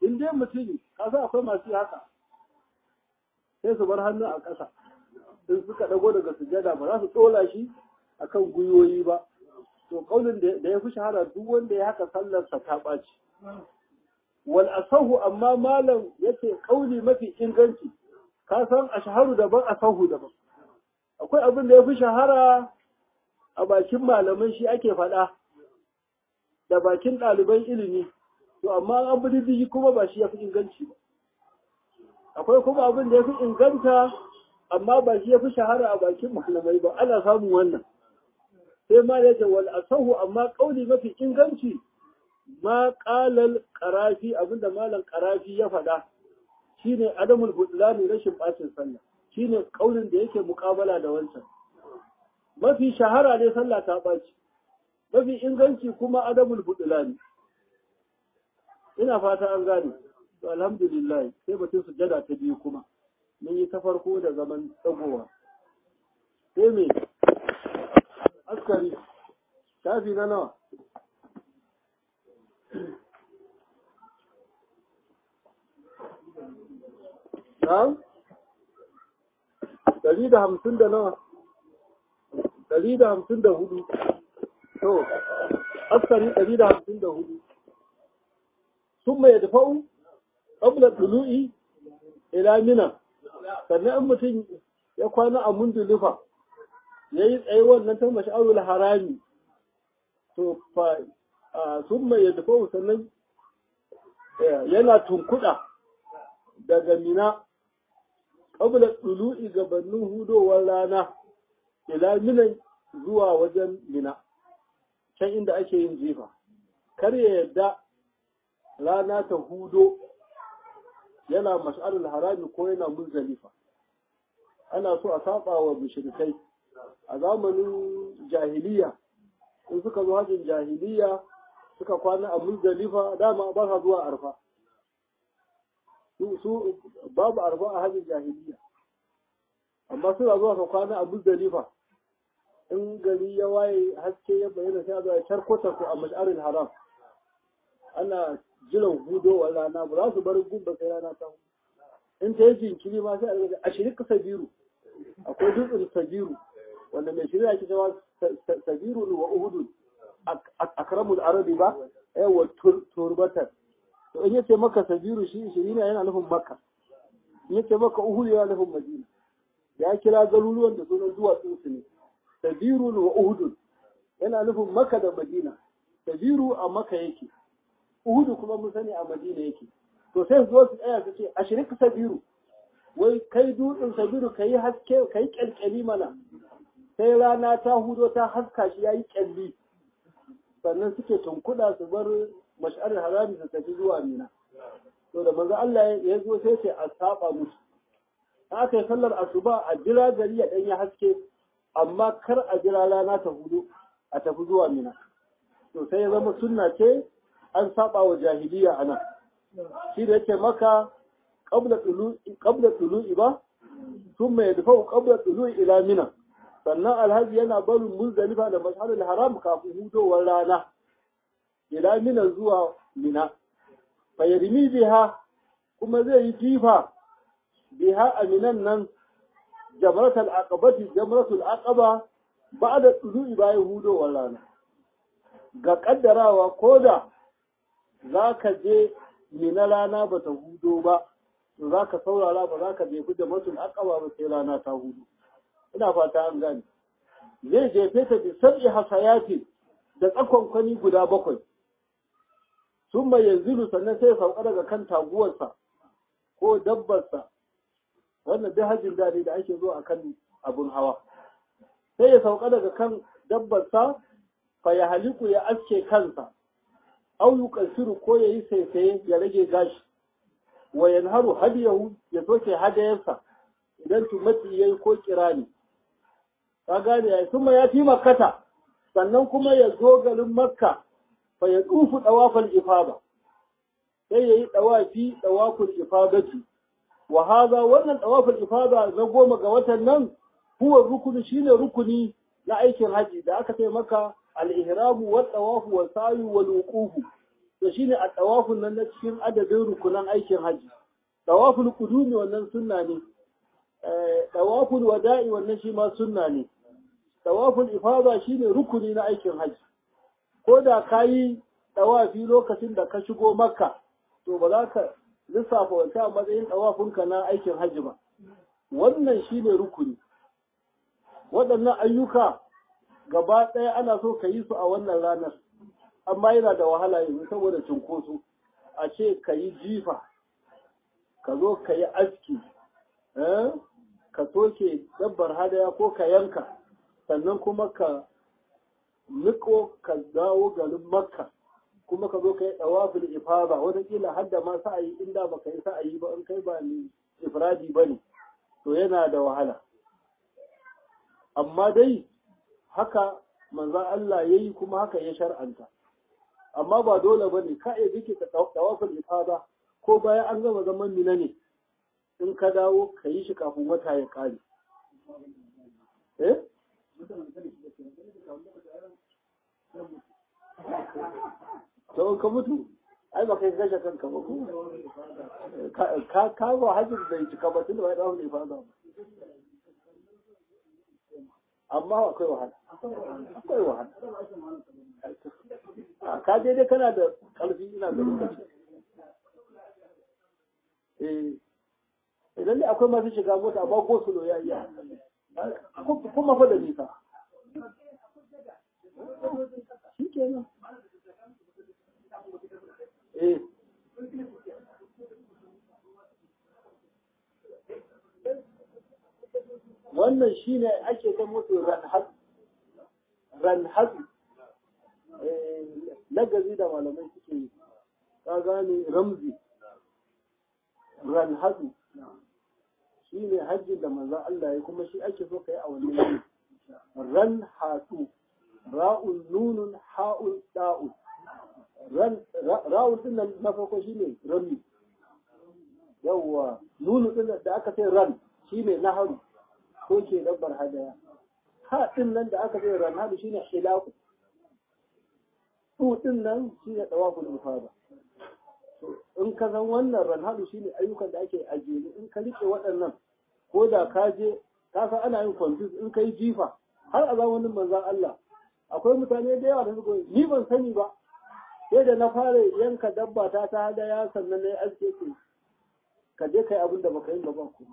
in dai mutum kasa akwai masu haka sai su bar hannu a ƙasa in suka dago daga sujada ba za su tsola shi akan gwiwoyi ba to kaulin da ya fi shahara duk wanda ya haka sallarsa ta ɓaci wal asahu amma malam yace kauli mafi inganci ka san ashharu daban asahu daban akwai abin da ya fi shahara a bakin malaman shi ake faɗa da bakin ɗaliban ilimi to amma an bi diddigi kuma ba shi ya fi inganci ba akwai kuma abin da ya fi inganta amma ba shi ya fi shahara a bakin malamai ba ana samun wannan sai ma ya ce wal asahu amma kauli mafi inganci ma qalal qarafi abinda malam qarafi ya faɗa shine adamul budlani rashin bacin sallah shine kaulin da yake muƙabala da wancan mafi shahara ne sallah ta ɓaci mafi inganci kuma adamul budlani ina fata an gane to alhamdulillah sai batun sujada ta biyu kuma mun yi ta farko da zaman tsagowa sai me askari shafi na nawa na'am ɗari da hamsin da nawa ɗari da hamsin da hudu to askari ɗari da hamsin da hudu sun mai dafa'u ƙabla ɗulu'i ila mina sannan in mutum ya kwana a mundulifa ya yi tsaye wannan ta mash'arul harami to fa sun mai dafa'u sannan yana tunkuɗa daga mina ƙabla ɗulu'i gabanin hudowar rana ila minan zuwa wajen mina can inda ake yin jifa kar ya yadda rana ta hudo yana mash'arul harami ko yana muzdalifa ana so a saba wa mushrikai a zamanin jahiliya in suka zo hajjin jahiliya suka kwana a muzdalifa dama ba sa zuwa arfa su babu arfa a hajjin jahiliya amma suna zuwa su kwana a muzdalifa in gari ya waye haske ya bayyana sai a zo a charkota ku a mash'arul haram ana jiran hudowar rana ba za su bar gun ba sai rana ta in ta yi jinkiri ma sai a daga a shirika sabiru akwai dutsen sabiru wanda mai shirya ake cewa sabiru wa uhudu akramul arabi ba yawa turbatar to in yace maka sabiru shi shirina yana nufin makka in yace maka uhudu yana nufin madina ya kira garuruwan da sunan duwatsun su ne sabiru wa uhudu yana nufin makka da madina sabiru a makka yake Uhudu kuma mun sani a Madina yake. To sai zo su tsaya su ce a shirika sabiru. Wai kai dutsen sabiru kai haske kai kyalkyali mana. Sai rana ta hudo ta haska shi yayi kyalli. Sannan suke tunkuda su bar mash'arar harami su tafi zuwa Mina. To da manzo Allah ya zo sai ce a saba musu. Aka yi sallar asuba a jira gari ya ɗanya haske amma kar a jira rana ta hudu a tafi zuwa Mina. To sai ya zama sunna ce an saba wa jahiliya a nan shi da yake maka qabla tulu'i ba sun mai dafa'u qabla tulu'i ila mina sannan alhaji yana barin muzdalifa da masharul haram kafin hudowar rana ila mina zuwa mina fayarmi biha kuma zai yi jifa biha a minan nan jamratul aqabati jamratul aqaba ba'da tulu'i bayan hudowar rana ga kaddarawa koda za ka je mina rana ba ta hudo ba to za ka saurara ba za ka jefi da matul akaba ba sai rana ta hudu ina fata an gane zai jefe ta bi sab'i hasayati da tsakon kwani guda bakwai sun mai yanzu sannan sai sauka daga kan taguwarsa ko dabbarsa wannan duk hajjin dare da ake zo a kan abin hawa sai ya sauka daga kan dabbarsa fa ya haliku ya aske kansa au yuqasiru ko yayi saisaye ya rage gashi wa yanharu hadiyahu ya soke hadayarsa idan tumati yayi ko kirani ka gane ya kuma ya fi makkata sannan kuma ya zo garin makka fa ya dufu dawafal ifada sai yayi dawafi dawaful ifadati wa hadha wannan dawaful ifada na goma ga watan nan huwa rukuni shine rukuni na aikin haji da aka ce maka al-ihramu wa tawafu wa sa'i wal wuqufu to shine a tawafun nan na cikin adadin rukunan aikin haji tawaful qudumi wannan sunna ne tawaful wada'i wannan shi ma sunna ne tawaful ifada shine rukuni na aikin haji ko da kayi tawafi lokacin da ka shigo makka to ba za ka lissafa wata a matsayin tawafinka na aikin haji ba wannan shine rukuni waɗannan ayyuka gaba ɗaya ana so ka yi su a wannan ranar amma yana da wahala yanzu saboda cunkoso a ce ka yi jifa ka zo ka yi aski ka soke dabbar hadaya ko ka yanka sannan kuma ka niko ka dawo garin makka kuma ka zo ka yi ɗawafin ifada wataƙila har da ma sa'ayi inda ba ka yi sa'ayi ba in kai ba ni ifradi ba ne to yana da wahala amma dai haka manzan Allah ya yi kuma haka ya shar'anta amma ba dole ba ne ka iya bike ka ɗawafin ifada ko bayan an gama zaman mina ne in ka dawo ka yi shi kafin wata ya ƙare. Eh? To ka mutu, ai ba kai gashe kanka ba ko? Ka ka ba hajjin da cika ba tun da bai dawo ne fa ba. Amma akwai wahala. Akwai wahala. Ka daidai kana da ƙarfi ina da lokaci. Eh, idan dai akwai masu shiga mota amma ko su ya iya kuma fa da nisa shi kenan eh wannan shine ake ta musu ranhatu ranhatu lagazi da malamai suke yi ka gane ramzi ranhatu shi ne hajji da manzan Allah ya kuma shi ake so ka yi a wannan yini ran hatu ra'un nunun ha'un da'un ra'un din nan na farko shi ne rami yawwa nunu din da aka ce ran shi ne naharu ko ke dabbar hadaya ha din nan da aka ce ran hadu shi ne hilaku su din nan shi ne tawaful ifada in ka san wannan ranhadu shine ayyukan da ake ajiye in ka rike waɗannan ko da ka je ka san ana yin confuse in kai jifa har a zamanin manzon Allah akwai mutane da yawa da suka ni ban sani ba sai da na fara yanka dabba ta ta hada ya sannan na yi aske ke ka je kai abin da baka yi gaba ku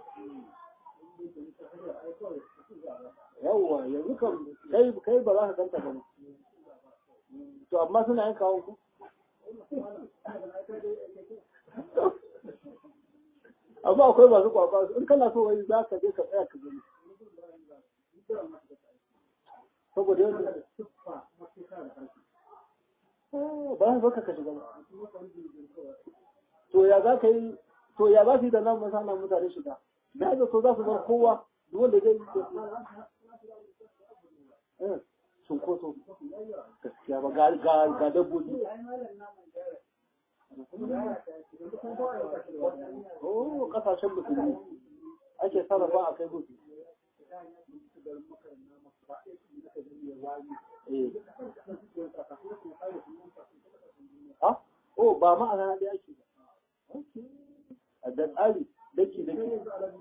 yawwa yanzu kan kai kai ba za ka kanta ba to amma suna yin kawon ku amma akwai masu kwakwa in kana so wani za ka je ka tsaya ka gani saboda yadda ba za ka ka shiga ba to ya za ka yi to ya za su yi da nan masana mutane shiga da ga so za su bar kowa duk wanda zai yi cunkoso gaskiya ba ga dabbobi Oh, kasashen musulmi ake sarrafa a kai musu. Ha? Oh, ba ma a rana ɗaya ake ba. A da tsari, daki daki.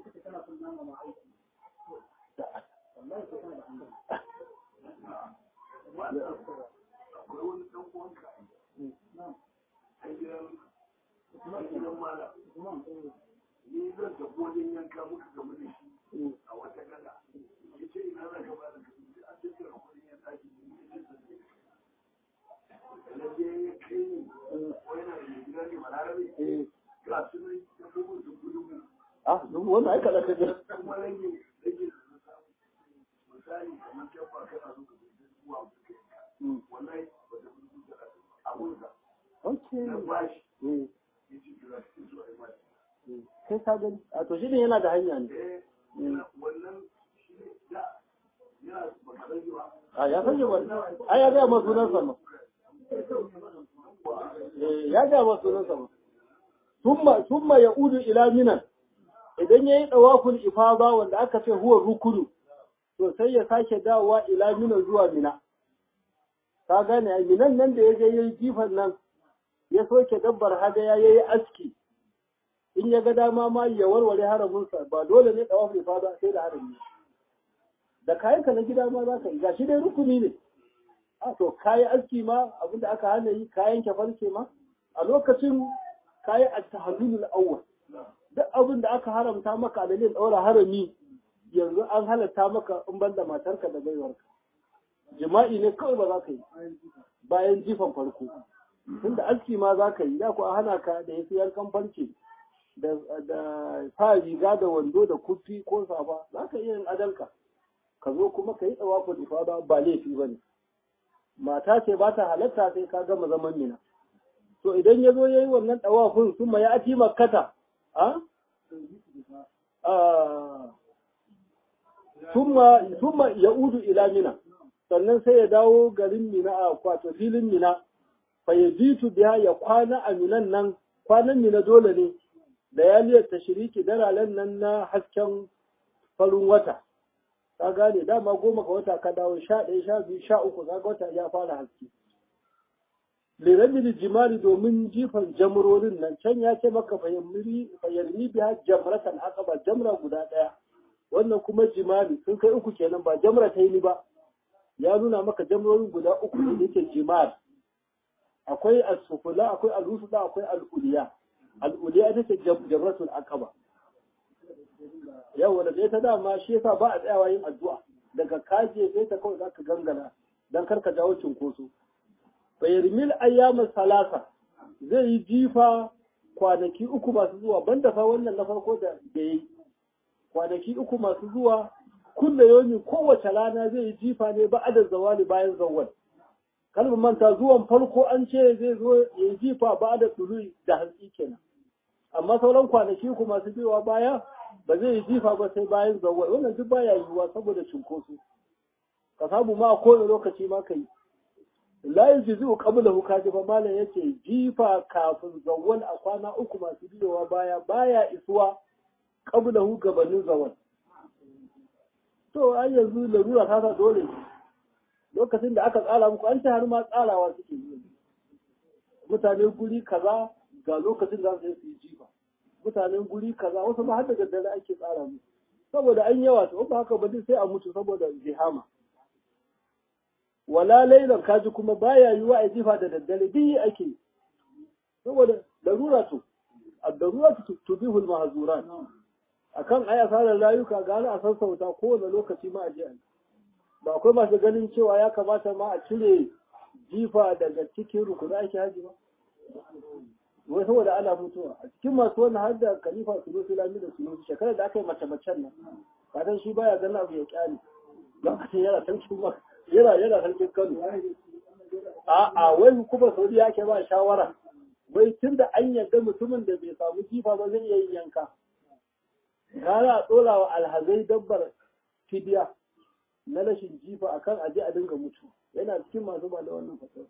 ni zan tafi wajen yanka muka gamu da shi a wata gada ya ce ina za ka bada kasu a cikin kudin ya tashi da je ya kai ni ko yana da gida ne balarabe ga su ne ya bugu da gudun Ah, wanda aika da kaje. kuma rage rage da na samu misali kamar kyabba kana so ka zai zuwa wallahi ba da gudu da abunsa Okay. na bashi Eh, ya ci kira su zuwa ya bashi eh. Kai ka gani. A to shi ne yana da hanya ne. eh wannan shi ne da yana baka rage ba A ya sanya ba. Ai ya ga ma sunan sa ma. Eh, ya ga ma sunan sa ma. Summa summa yaudu ila minan. Idan yayi dawaful ifada wanda aka ce huwa rukunu to sai ya sake dawowa ila minan zuwa mina. Ka gane ai minan nan da ya je yayi jifan nan ya soke dabbar hadaya ya yi aski in ya ga dama ma ya warware haraminsa ba dole ne tsawaf ya fada sai da harami da kayanka na gida ma za ka yi gashi dai rukuni ne a to kayi aski ma abinda aka hana yi kayan farce ma a lokacin kayi at-tahallulul awwal duk abin da aka haramta maka a dalilin ɗaura harami yanzu an halatta maka in ban da matarka da baiwarka jima'i ne kawai ba za ka yi bayan jifan farko tunda aski ma za ka yi da ku a hana ka da yafi yankan farce da sa riga da wando da kufi ko safa za ka iya yin adalka ka zo kuma ka yi tsawafin ifada ba laifi ba ne mata ce ba ta halatta sai ka gama zaman mina to idan ya zo ya yi wannan tsawafin sun ma ya ati makkata a summa ya udu ila mina sannan sai ya dawo garin mina a kwato filin mina fa ya jitu biya ya kwana a minan nan kwanan mina dole ne da ya liyar tashiriki daralen nan na hasken farin wata ka gane dama goma ka wata ka dawo sha ɗaya sha biyu sha uku ka wata ya fara haske lirabil jimali domin jifan jamrorin nan can ya ce maka fayyarni biya jamratan aqaba jamra guda ɗaya wannan kuma jimali sun kai uku kenan ba jamra ta yi ba ya nuna maka jamrorin guda uku ne yake jimal akwai as-sufula akwai al-wusda akwai al-uliya al-uliya ita ce jamratul aqaba yau da ta dama shi yasa ba a tsayawa yin addu'a daga kaje sai ta kawai zaka gangana dan karka jawo cinkoso bayarmil ayyamin salasa zai yi jifa kwanaki uku masu zuwa banda fa wannan na farko da da yi kwanaki uku masu zuwa kulle yomi kowace rana zai yi jifa ne ba adad zawali bayan zawal kalmar manta zuwan farko an ce zai zo ya yi jifa ba da tulu da hantsi kenan amma sauran kwanaki uku masu biyowa baya ba zai yi jifa ba sai bayan zawal wannan duk baya yiwuwa saboda cinkoso ka samu ma kowane lokaci ma ka yi la yajzu qablahu kaji ba malam yace jifa kafin zawwal a kwana uku masu biyowa baya baya isuwa qablahu gabanin zawwal to ai yanzu larura ta sa dole lokacin da aka tsara muku an ce har ma tsarawa suke yi mutane guri kaza ga lokacin da su yi jifa mutanen guri kaza wasu ma har da daddare ake tsara musu saboda an yawa to ba haka ba sai a mutu saboda zihama wala lailan kaji kuma baya yiwa a jifa da daddare duk ake saboda darura to ad-darura tubihu al-mahzurat akan aya sarar rayuka ga a sassauta kowane lokaci ma a je ba akwai masu ganin cewa ya kamata ma a cire jifa daga cikin rukuna ake haji ba wai saboda ana mutuwa a cikin masu wannan har da khalifa sunusi lami da sunusi shekarar da aka yi mace-macen nan kadan shi baya ganin abu ya kyale lokacin yana sarkin ma yana yana sarkin kano a a wai kuma saudi ya ke ba shawara wai tun da an yarda mutumin da bai samu jifa ba zai iya yin yanka gara a ɗora wa alhazai dabbar fidiya na rashin jifa akan aje a dinga mutu yana cikin masu ba da wannan fasar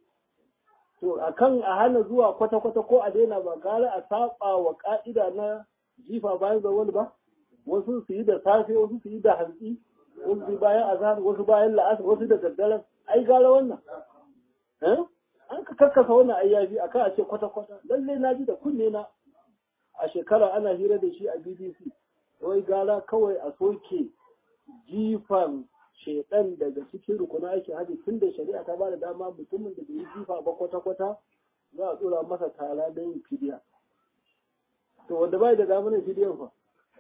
to akan a hana zuwa kwata-kwata ko a daina ba gara a saba wa ka'ida na jifa bayan zawal ba wasu su yi da safe wasu su yi da hantsi wasu su bayan azhar wasu bayan la'asar wasu da daddare ai gara wannan an ka kakkasa wannan ayyafi akan a ce kwata-kwata lalle na ji da kunne na a shekara ana hira da shi a BBC wai gara kawai a soke jifan shedan daga cikin rukuna ake haji tun da shari'a ta bada dama mutumin da bai yi jifa ba kwata-kwata za a tsora masa tara da yin fidiya to wanda bai da damar yin fidiyan fa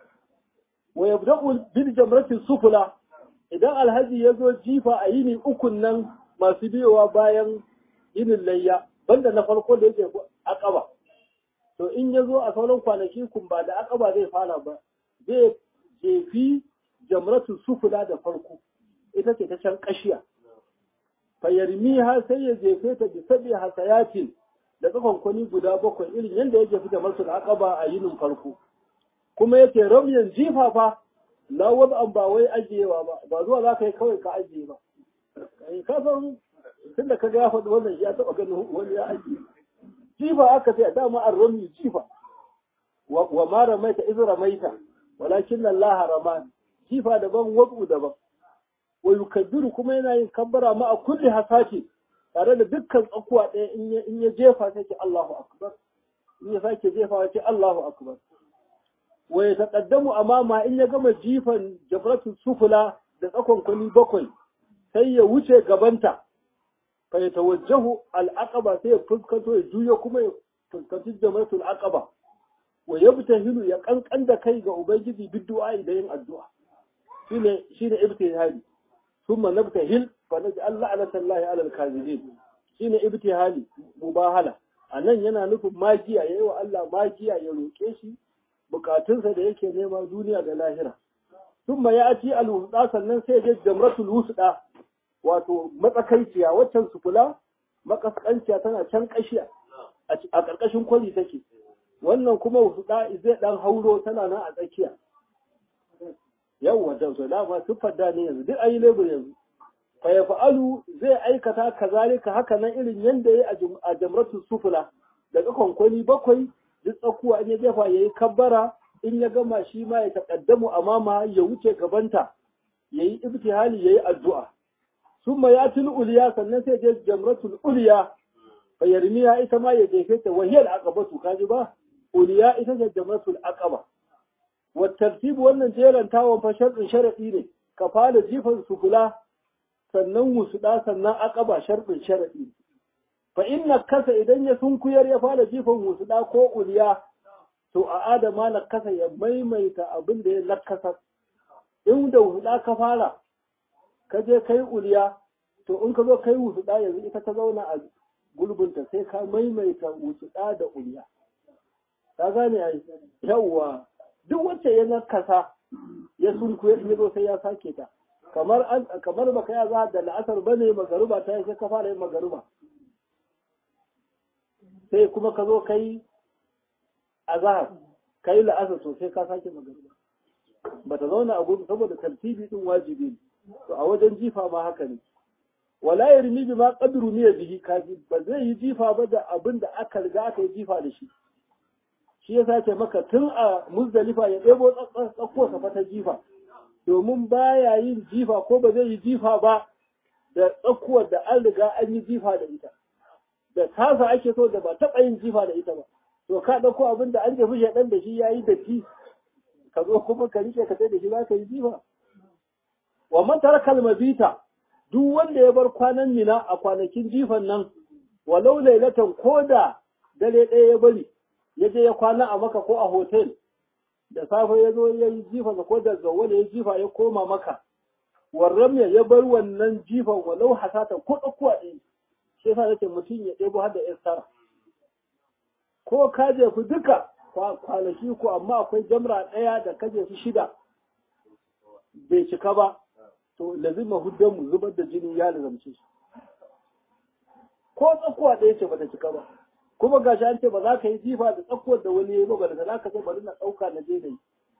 wa yabda'u bil jamratin sufula idan alhaji ya zo jifa a yini ukun nan masu biyowa bayan yinin layya banda na farko da yake akaba to in ya zo a sauran kwanaki kun ba da akaba zai fara ba zai jefi jamratin sufula da farko ita ce ta can kashiya fayarmi har sai ya jefe ta bi sabi hasayatin da tsakonkwani guda bakwai irin yadda ya jefi jamratul aqaba a yinin farko kuma yake ramyan jifa fa la an ba wai ajiyewa ba ba zuwa za ka yi kawai ka ajiye ba ka san tun da ka ga ya faɗi wannan ya taɓa ganin wani ya ajiye jifa aka ce dama an rami jifa wa ma ramaita iz ramaita walakin Allah rama jifa daban wabu daban wa yukaddiru kuma yana yin kabbara ma a kulli hasati tare da dukkan tsakuwa ɗaya in ya jefa sai ce Allahu akbar in ya sake jefa ce Allahu akbar wa ya taqaddamu amama in ya gama jifan jafratul sufula da tsakon kwani bakwai sai ya wuce gabanta fa ya tawajjahu al-aqaba sai ya fuskanto ya juyo kuma ya fuskanci jamratul aqaba wa yabtahilu ya kankan da kai ga ubangiji biddu'a da yin addu'a shine shine ibtihali thumma nabtahil fa naj'al la'natallahi 'ala al-kazibin shine ibtihali mubahala anan yana nufin magiya yayi wa Allah magiya ya roke shi bukatunsa da yake nema duniya da lahira thumma ya'ti al-wusda sannan sai ya jamratul wusda wato matsakaiciya waccan sufula makaskanciya tana can kashiya a ƙarƙashin kwali take wannan kuma wusda zai dan hauro tana nan a tsakiya yawwa da to dama siffar da ne yanzu duk ayi lebur yanzu fa ya fa'alu zai aikata kazalika haka nan irin yanda yayi a jamratul sufula daga kwankwani bakwai duk tsakuwa in ya jefa yayi kabbara in ya gama shi ma ya taƙaddamu amama ya wuce gabanta yayi ibtihali yayi addu'a summa yatil uliya sannan sai je jamratul uliya fa yarmiya ita ma ya jefe ta wahiyal aqabatu kaji ba uliya ita ce jamratul aqaba wa tartib wannan jeran tawon fa sharɗin sharadi ne ka fara jifan sufula sannan wusuda sannan aqaba sharɗin sharadi fa inna kasa idan ya sunkuyar ya fara jifan wusuda ko uliya to a adama na kasa ya maimaita abin da ya nakasa in da wusuda ka fara ka je kai uliya to in ka zo kai wusuda yanzu ita ta zauna a gulbinta sai ka maimaita wusuda da uliya ka gane ai yawwa duk wacce ya nakasa ya sunkuya ya zo sai ya sake ta kamar an kamar baka ya za da la'asar bane magaruba ta sai ka fara yin magaruba sai kuma ka zo kai azhar kai la'asar to sai ka sake magaruba bata zauna a gudu saboda tartibi din wajibi to a wajen jifa ma haka ne wala yarmi bima qadru ni bihi kaji ba zai yi jifa ba da abin da aka riga aka yi jifa da shi shi yasa ce maka tun a muzdalifa ya ɗebo tsakko sa ta jifa domin baya yin jifa ko ba zai yi jifa ba da tsakuwar da an riga an yi jifa da ita da tasa ake so da ba taɓa yin jifa da ita ba to ka ɗauko abin da an jefi shaɗan da shi ya yi datti ka zo kuma ka rike ka sai da shi za ka yi jifa wa man taraka mabita duk wanda ya bar kwanan mina a kwanakin jifan nan walau lailatan ko da dare ɗaya ya bari ya je ya kwana a maka ko a hotel da safe ya zo ya yi jifa ko da zawwala ya jifa ya koma maka warram ya bar wannan jifan walau hasata ko ɗaukuwa ɗaya shi yasa nake mutum ya ɗebo har da istara ko ka jefi duka kwanaki ko amma akwai jamra ɗaya da ka jefi shida bai cika ba to lazima huddan mu zubar da jini ya lazamce shi ko tsakuwa ɗaya ce bata cika ba kuma gashi an ce ba za ka yi jifa da tsakuwar da wani ya yi ba da za ka ce bari na ɗauka na je da yi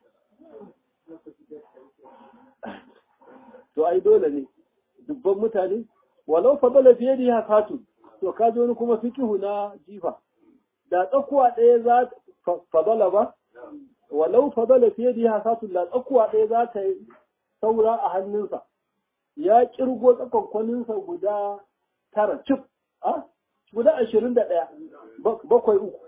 to ai dole ne dubban mutane walau fadala fiye da hakatu to ka wani kuma fikihu na jifa da tsakuwa ɗaya za fadala ba walau fadala fiye da hakatu da tsakuwa ɗaya za ta yi saura a hannunsa ya kirgo tsakonkwaninsa guda tara cif a guda ashirin da ɗaya bakwai uku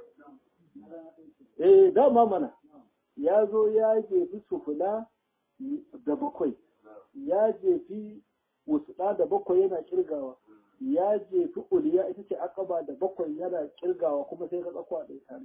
eh dama mana ya zo ya jefi sufula da bakwai ya jefi wasuɗa da bakwai yana kirgawa ya jefi uliya ita ce akaba da bakwai yana kirgawa kuma sai ka tsakwa da tare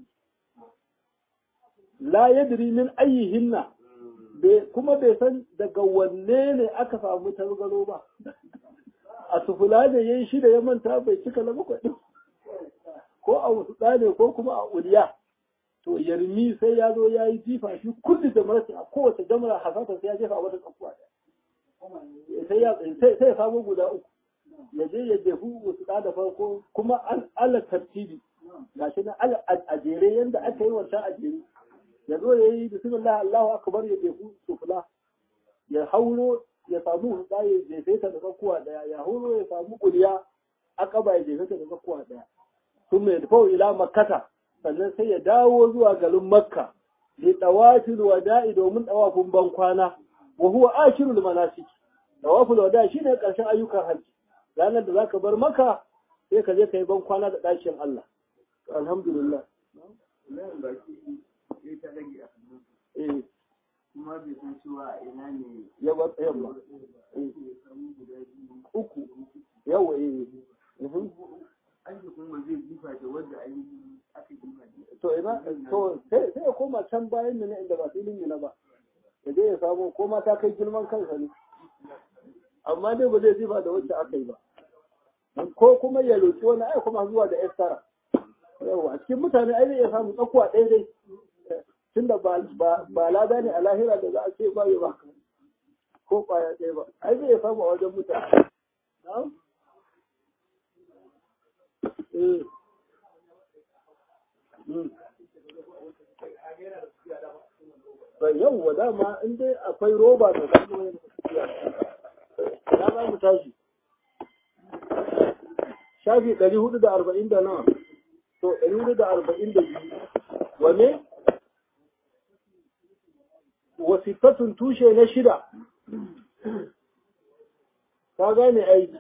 la yadri min ayyihinna kuma bai san daga wanne ne aka samu targaro ba a sufula ne yayi shida ya manta bai cika na bakwai din ko a wasuɗa ne ko kuma a uliya to yarmi sai ya zo ya yi jifa shi kulli jamrati a kowace jamra hasata sai ya jefa wata tsakuwa sai ya sai ya samu guda uku ya je ya jefu wasu da farko kuma an ala tartibi gashi na ala a jere yanda aka yi wancan a jere ya zo ya yi bismillah Allahu akbar ya jefu sufla ya hauro ya samu hutsa ya jefe ta da tsakuwa daya ya hauro ya samu kuliya akaba ya jefe ta da tsakuwa daya sun mai tafi ila makkata sannan sai ya dawo zuwa garin makka li tawafil wada'i domin tawafin ban kwana wa huwa ashirul manasik tawafil wada'i shine karshen ayyukan hajji ranar da zaka bar maka sai ka je ka yi ban kwana da ɗakin Allah alhamdulillah Nan baki sai ta rage a hannun eh kuma bai san cewa a ina ne ya bar yamma ya samu guda biyu uku yawa eh mhm. an ji kuma zai jifa da wanda an yi aka jifa da to ina to sai sai ya koma can bayan ne inda ba filin ne ba ya je ya samu ko ma ta kai girman kansa ne amma dai ba zai jifa da wacce aka yi ba ko kuma ya roki wani ai kuma zuwa da estara yawa a cikin mutane ai zai iya samu tsakuwa ɗaya dai tunda ba ba ba lada ne a lahira da za a ce ba ya ba ko kwaya ɗaya ba ai zai iya samu a wajen mutane na'am eh Mm. Ba yau dama in dai akwai roba da kuma yin tafiya. Ya za mu tashi. Shafi ɗari hudu da arba'in da nawa. To ɗari hudu da arba'in da biyu. Wane? Wasifatun tushe na shida. Ka gane aiki.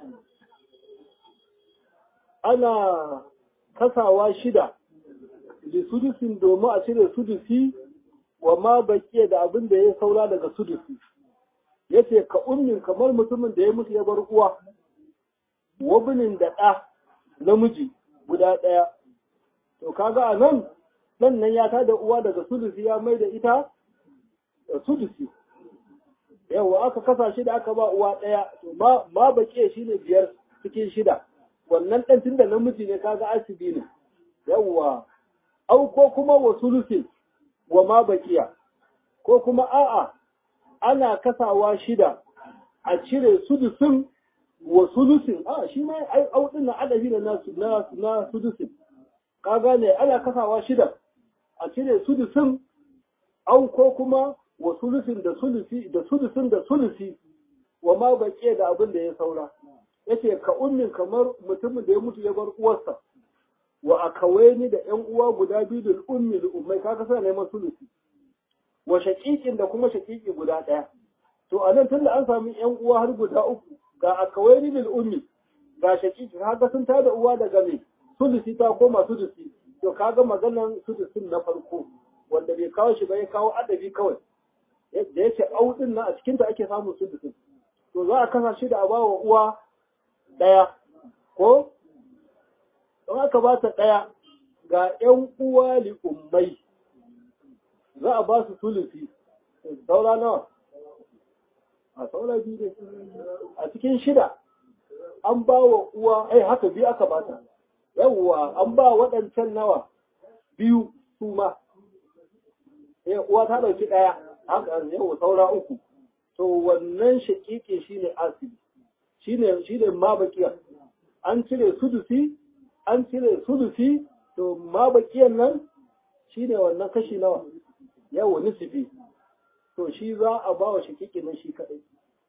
Ana kasawa shida. da sudusin domin a cire sudusi wa ma bakiya da abin da ya saura daga sudusi yace ka ummin kamar mutumin da ya mutu ya bar uwa wabinin da ɗa namiji guda ɗaya to kaga a nan nan nan ya tada uwa daga sudusi ya mai da ita da sudusi yawa aka kasa shi da aka ba uwa ɗaya to ma ma bakiya shine biyar cikin shida wannan ɗan tunda namiji ne kaga asibi ne yawwa au ko kuma wa sulusin wa ma bakiya ko kuma a'a ana kasawa shida a cire sudusin wa sulusin a shi ma ai au din na adabi da nasu na na sudusin ka gane ana kasawa shida a cire sudusin au ko kuma wa sulusin da sulusi da sudusin da sulusi wa ma bakiya da abin da ya saura yace ka ummin kamar mutumin da ya mutu ya bar uwarsa wa akawaini da ƴan uwa guda biyu da ummi da ummai kaga suna neman sulusi wa shaqiqin da kuma shaqiqi guda ɗaya to a nan tunda an samu ƴan uwa har guda uku ga akawaini da ummi ga shaqiqi kaga sun tada uwa daga me sulusi ta koma sulusi to kaga maganan sulusin na farko wanda bai kawo shi ba ya kawo adabi kawai da yake audin nan a cikin ta ake samun sulusin to za a kasa shi da a bawa uwa ɗaya ko don aka ba ta ɗaya ga ‘yan uwa li'ummai za a ba su tulufi saura nawa a saura biyu ne a cikin shida an ba wa uwa ai haka biyu aka ba ta yawwa an ba waɗancan nawa biyu su ma uwa ta ɗauki ɗaya haka yawwa saura uku to wannan shaƙiƙe shine asibi shine shine ma bakiyar an cire sudusi an cire sulusi to ma bakiyan nan shi ne wannan kashi nawa yawo nisifi to shi za a ba wa shakiki nan shi kaɗai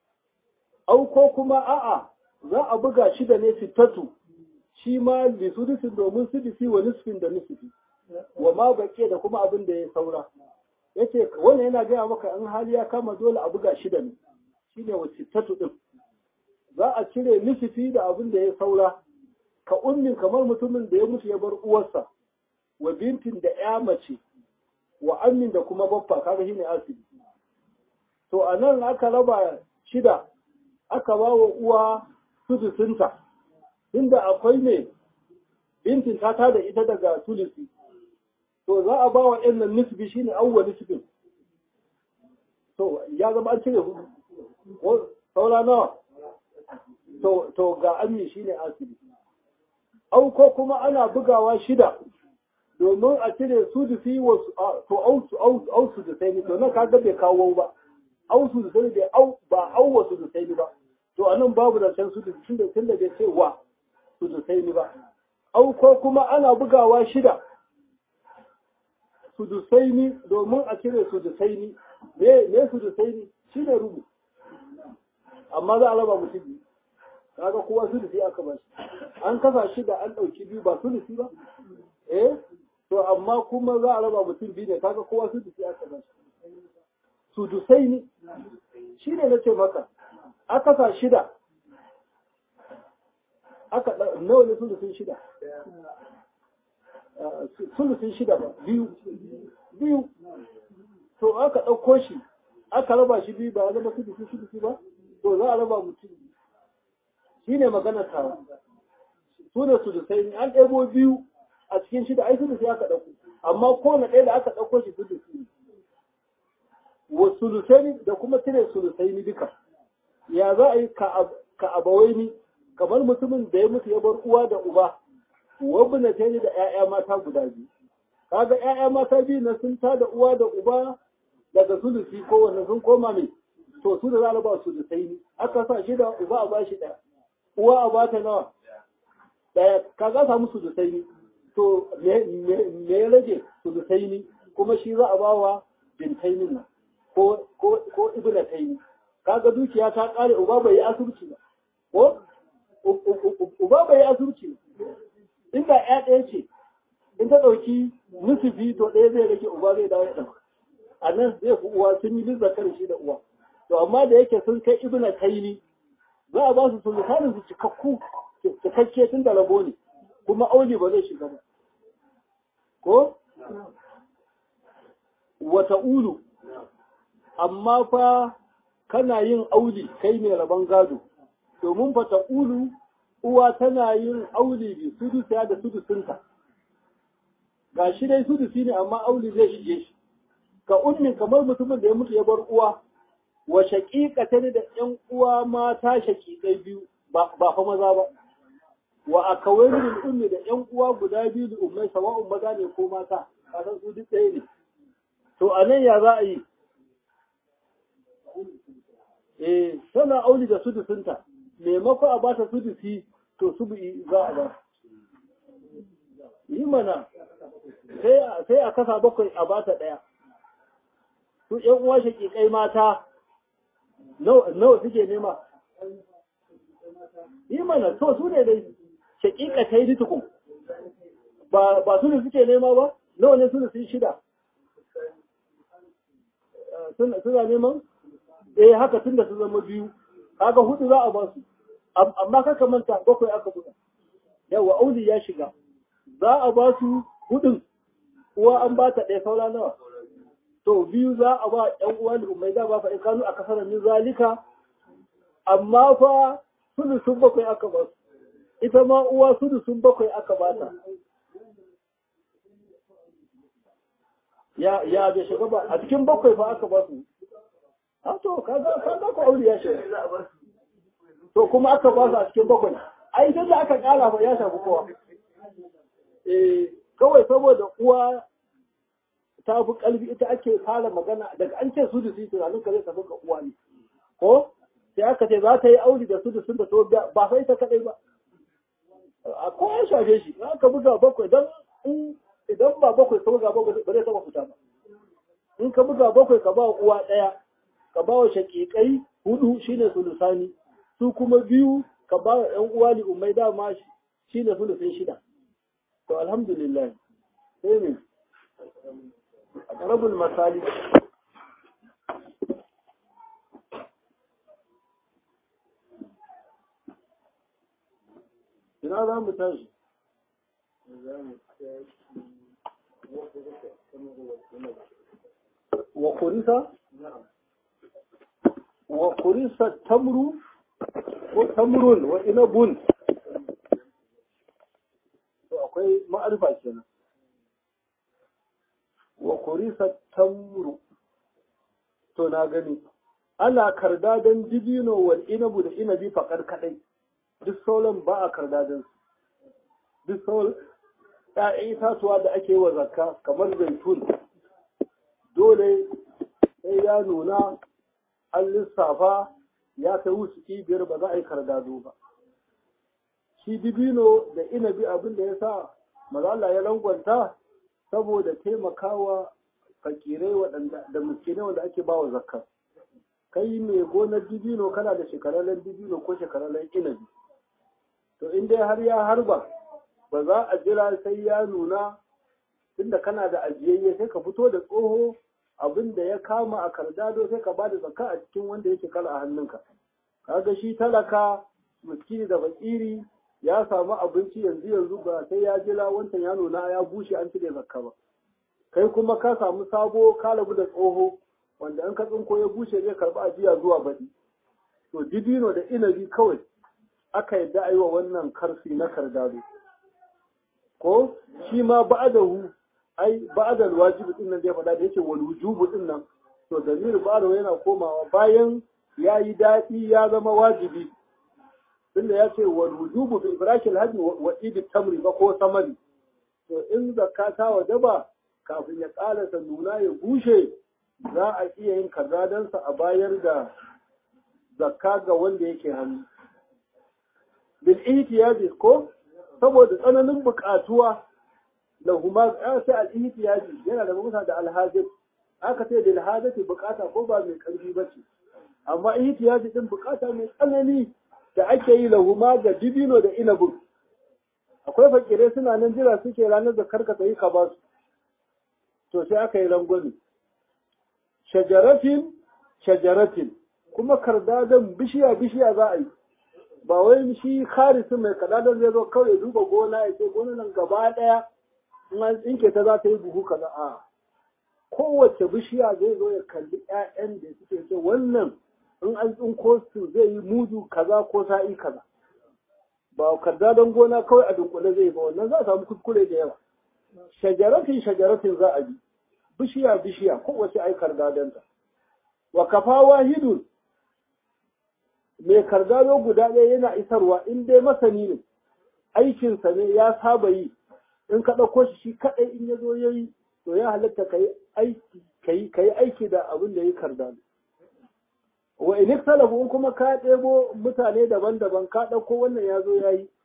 au ko kuma a'a za a buga shi da ne fitatu shi ma li sudusin domin sudusi wa nisfin da nisifi wa ma bakiya da kuma abin da ya saura yace wannan yana gaya maka in hali ya kama dole a buga shi da ne shine wa fitatu din za a cire nisifi da abin da ya saura ka ummin kamar mutumin da ya mutu ya bar uwarsa wa bintin da ya mace wa ammin da kuma baffa kaga shine asibi to a nan aka raba shida aka ba wa uwa sudusinta inda akwai ne bintin ta tada ita daga tulisi to za a ba wa ɗan nan nisbi shine awwa nisbin to ya zama an cire hudu ko saura nawa to to ga ammi shine asibi au ko kuma ana bugawa shida domin a cire su da fi wasu to au su au su da sai to nan kaga bai kawo ba au su da sai bai au ba au wasu da sai ba to anan babu da can su da tunda tunda bai ce wa su da sai ba au ko kuma ana bugawa shida su da sai domin a cire su da sai me me su da sai shine rubu amma za a raba mutum biyu kaga kowa sulusi aka ba shi an kasa shi da an ɗauki biyu ba sulusi ba eh to amma kuma za a raba mutum biyu ne kaga kowa sulusi aka ba shi sudusai ne shi ne na ce maka aka sa shida aka nawa ne sulusun shida sulusun shida ba biyu biyu to aka ɗauko shi aka raba shi biyu ba ya zama sulusun sulusun ba to za a raba mutum shi ne maganar tawa su ne sulusai an ɗebo biyu a cikin shida ai sulusi aka ɗauko amma kowane ɗaya da aka ɗauko shi sulusi ne wa sulusai da kuma cire sulusai ni duka ya za a yi ka abawai ni kamar mutumin da ya mutu ya bar uwa da uba wabna ta da 'ya'ya mata guda biyu kaga 'ya'ya mata biyu na sun ta da uwa da uba daga sulusi ko wanda sun koma mai to su da za a ba sulusai ni aka sa shi da uba a ba shi ɗaya uwa a ba ta nawa ɗaya kaga samu sulusai ni to me ya rage sulusai ni kuma shi za a ba wa bintainin nan ko ko ko ibnataini kaga dukiya ta kare uba bai yi asubci ba ko uba bai yi asubci inda ya ɗaya ce in ta ɗauki nusufi to ɗaya zai rage uba zai dawo ya ɗauka a nan zai fi uwa sun yi lizza kan shi da uwa to amma da yake sun kai ibna taini za a ba su sulutanin su cikakku cikakke tun da rabo ne kuma auli ba zai shiga ba ko wata ulu amma fa kana yin auli kai mai rabon gado domin fa ulu uwa tana yin auli bi sudusa da sudusinta ga shi dai sudusi ne amma auli zai shige shi ka ummin kamar mutumin da ya mutu ya bar uwa wa shaqiqatan da ƴan uwa mata shaqiqai biyu ba ba fa maza ba wa akawairul ummi da ƴan uwa guda biyu da ummai sawa'un maza ne ko mata kasan su duk ɗaya ne to anan ya za a yi eh tana auli da sudusinta maimako a ba ta sudusi to subu'i za a ba yi mana sai a kasa bakwai a bata ɗaya su ‘yan uwa shaƙiƙai mata nawa suke nema yi mana to su ne dai shaƙiƙa ta yi tukun ba su ne suke nema ba nawa ne su ne sun shida suna neman eh haka tun da su zama biyu kaga hudu za a ba su amma kaka manta bakwai aka buga yawa auli ya shiga za a ba su hudun uwa an ba ta ɗaya saura nawa to biyu za a ba ƴan uwa da umai da ba fa in kanu a kasar min zalika amma fa sudu sun bakwai aka ba su ita ma uwa sudu sun bakwai aka ba ta ya ya bai shiga ba a cikin bakwai fa aka ba su a to kaga kaga ko aure ya shiga to kuma aka ba su a cikin bakwai ai idan da aka kara fa ya shafi kowa eh kawai saboda uwa ta fi kalbi ita ake fara magana daga an ce su da su tunanin ka zai tafi ga uwa ne ko sai aka ce za ta yi aure da su da sun da to ba sai ta kadai ba a ko ya shafe shi aka buga bakwai dan idan ba bakwai ka buga bakwai ba zai taba fita ba in ka buga bakwai ka ba uwa ɗaya ka ba wa shaƙiƙai hudu shine sulusani su kuma biyu ka ba wa ƴan uwa li ummai dama shine sulusin shida to alhamdulillah sai ne a ƙarabul masali ina za mu tashi wa kurisa wa kurisa tamru ko tamrun wa inabun to akwai ma'arifa kenan wa kurisa tamru to na gani ana karda don dibino wal inabu da inabi faƙar kaɗai duk sauran ba a karda don su duk sauran ‘ya'yan itatuwa da ake wa zakka kamar zaitun dole sai ya nuna an lissafa ya kai wuce biyar ba za a yi kardado ba shi dibino da inabi abin da ya sa mazala ya rangwanta saboda taimakawa fakirai waɗanda da miskinai wanda ake ba wa zakka kai mai gonar dibino kana da shekararren dibino ko shekararren inabi to in dai har ya harba ba za a jira sai ya nuna tunda kana da ajiyayye sai ka fito da tsoho abin da ya kama a kardado sai ka bada zakka a cikin wanda yake kala a hannunka kaga shi talaka miskini da fakiri ya samu abinci yanzu yanzu ba sai ya jira wancan ya nuna ya bushe an cire zakka ba kai kuma ka samu sabo ka rabu da tsoho wanda in ka tsinko ya bushe zai karɓi ajiya zuwa baɗi to dibino da inabi kawai aka yadda a yi wa wannan karfi na kardado ko shi ma ba'adahu ai ba'adal wajibi din nan da ya faɗa da yake wal wujubu din nan to dalilin ba'adahu yana komawa bayan ya yi daɗi ya zama wajibi tunda ya ce wal wujubu bi ibrakil hadi wa idi tamri ba ko samari to in zakka ta wajaba kafin ya ƙalasa nuna ya bushe za a iya yin kazadansa a bayar da zakka ga wanda yake hannu bil ihtiyaji ko saboda tsananin buƙatuwa da huma sai al ihtiyaji yana da musa da alhajat aka ce da alhajati buƙata ko ba mai ƙarfi ba ce amma ihtiyaji din buƙata mai tsanani da ake yi lahuma ga dibino da inabin akwai fakirai suna nan jira suke ranar da karka ta yi ka ba su to sai aka yi rangwani shajaratin shajaratin kuma kardadan bishiya bishiya za a yi ba wai shi kharisi mai kadadan zai zo kawai duba gona ya ce gona nan gaba daya in an tsinke ta za ta yi buhu kaza a kowace bishiya zai zo ya kalli ƴaƴan da suke ce wannan in an tsinko su zai yi mudu kaza ko sa'i kaza ba kardadan gona kawai a dunkule zai ba wannan za a samu kuskure da yawa shajaratin shajaratin za a bi bishiya bishiya kowace ai kardadanta wa kafa wahidun mai kardado guda ɗaya yana isarwa in dai masani ne aikinsa ne ya saba yi in ka ɗauko shi shi kaɗai in ya zo ya yi to ya halatta ka yi aiki aiki da abin da ya kardado wa in ikhtalafu in kuma ka ɗebo mutane daban-daban ka ɗauko wannan ya zo ya yi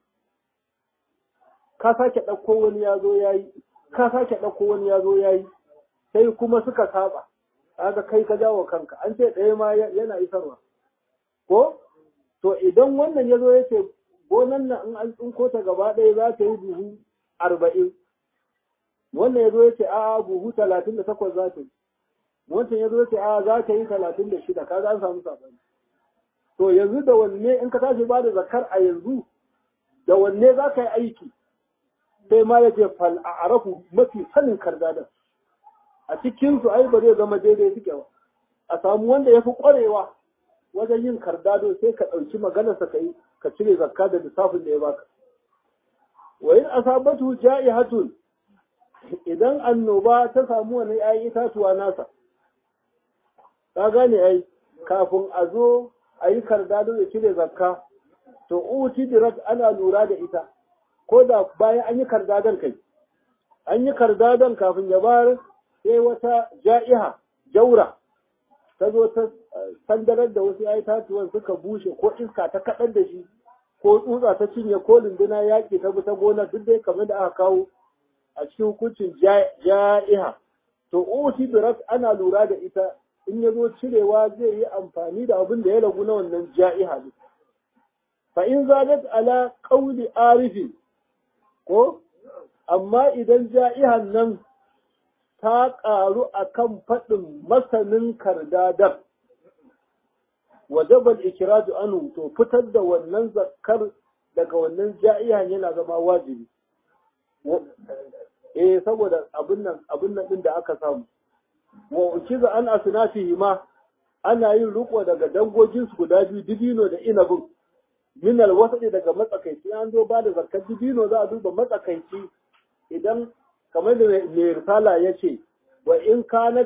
ka sake ɗauko wani ya zo ya yi ka sake ɗauko wani ya zo ya yi sai kuma suka saba kaga kai ka jawo kanka an ce ɗaya ma yana isarwa ko to idan wannan ya zo ya ce gonan nan in an tsinko ta gaba ɗaya za ta yi buhu arba'in wannan ya zo ya ce a buhu talatin da takwas za ta yi wancan ya zo ya ce a za ta yi talatin da shida kaga an samu saɓani to yanzu da wanne in ka tashi ba da zakar a yanzu da wanne za ka yi aiki sai ma ya ce fal a arafu mafi sanin kardadan a cikinsu ai ba zai zama daidai suke ba a samu wanda ya fi ƙwarewa wajen yin kardado sai ka ɗauki maganarsa ka yi ka cire zakka da lissafin da ya baka wa in asabatu ja'ihatun idan annoba ta samu wani ayi itatuwa nasa ka gane ai kafin a zo a yi kardado da cire zakka to uti dirat ana lura da ita ko da bayan an yi kardadon kai an yi kardadon kafin ya bayar sai wata ja'iha jaura ta zo ta sandarar da wasu ya tatuwan suka bushe ko iska ta kaɗar da shi ko tsutsa ta cinye ko lunduna yaƙi ta bi ta gona duk dai kamar da aka kawo a cikin hukuncin ja'iha to uti birat ana lura da ita in ya zo cirewa zai yi amfani da abin da ya ragu na wannan ja'iha ne fa in zalat ala qawli arifin ko amma idan ja'ihan nan ta ƙaru a kan faɗin masanin kardadar wajabal ikiraju anu to fitar da wannan zakar daga wannan ja'ihan yana zama wajibi eh saboda abin nan abin nan din da aka samu wa ukiza an asnafihi ma ana yin riko daga dangogin su guda biyu dibino da inabin min alwasadi daga matsakaici an zo ba da zakar dibino za a duba matsakaici idan kamar da mai risala ya ce wa in kanat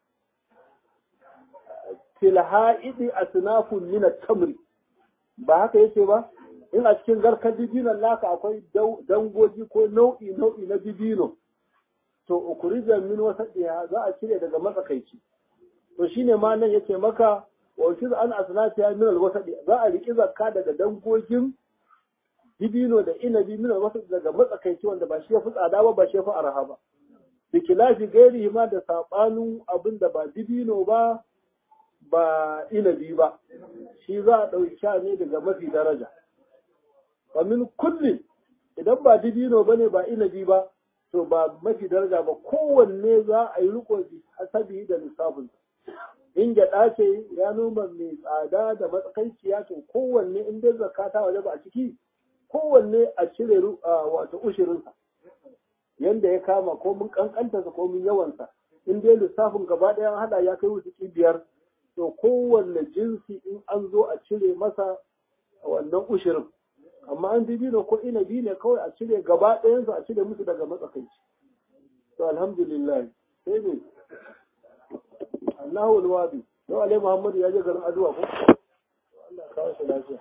fil ha'idi asnafun min at-tamri ba haka yace ba in a cikin garkar dibinon naka akwai dangogi ko nau'i nau'i na dibino to ukurijan min wasadiya za a cire daga matsakaici to shine ma nan yace maka wa shi an asnafiya min al-wasadi za a riki zakka daga dangogin dibino da inabi min al-wasadi daga matsakaici wanda ba shi ya fi tsada ba ba shi ya fi arha ba bikilafi gairi ma da sabanin abin da ba dibino ba ba inabi ba shi za a ɗauki sha ne daga mafi daraja wa min kulli idan ba dibino ba ne ba inabi ba to ba mafi daraja ba kowanne za a yi riko hasabi da lissafin in gyaɗa ce ya noma mai tsada da matsakaiciya to kowanne in dai zakata waje ba a ciki kowanne a cire wato ushirinsa yanda ya kama ko mun kankantarsa ko mun yawansa in dai lissafin gaba ɗaya hada ya kai wuce biyar to kowanne jinsi in an zo a cire masa wannan ushirin amma an dibino ko inabi ne kawai a cire gaba ɗayansu a cire musu daga matsakaici to alhamdulillah sai ne Allahu alwadi yau alai Muhammadu ya je garin Aduwa ko Allah kawo shi lafiya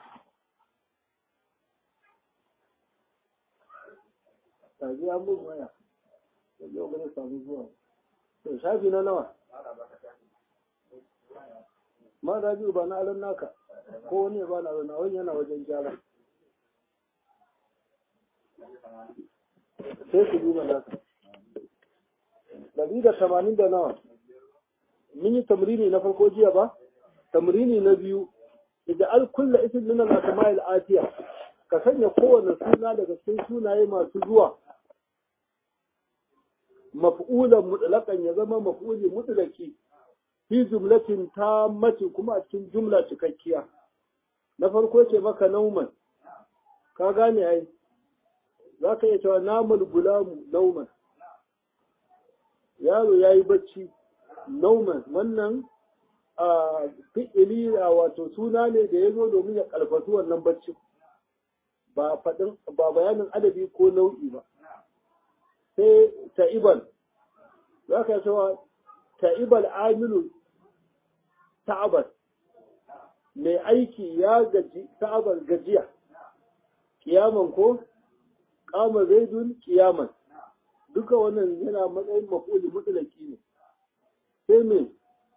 taji an bugu waya da yau gane samu zuwa to shafi na nawa ma da biyu ba na alon naka ko wani ba na alon wani yana wajen gyara sai su duba naka ɗari da tamanin da nawa mun yi tamrini na farko jiya ba tamrini na biyu idan al kulla isin min al asma'il atiya ka sanya kowane suna daga cikin sunaye masu zuwa maf'ulan mutlaqan ya zama maf'uli mutlaqi fi jumlatin tammatin kuma a cikin jumla cikakkiya na farko ce maka nauman ka gane ai za ka iya cewa namal gulamu nauman yaro ya yi bacci nauman wannan a fi'ili a wato suna ne da ya zo domin ya karfafi wannan bacci ba faɗin ba bayanin adabi ko nau'i ba sai ta'iban za ka cewa ta'ibal amilu ta'abar mai aiki ya gaji ta'abar gajiya kiyaman ko kama zaidun kiyaman duka wannan yana matsayin mafuli mutulaki ne sai me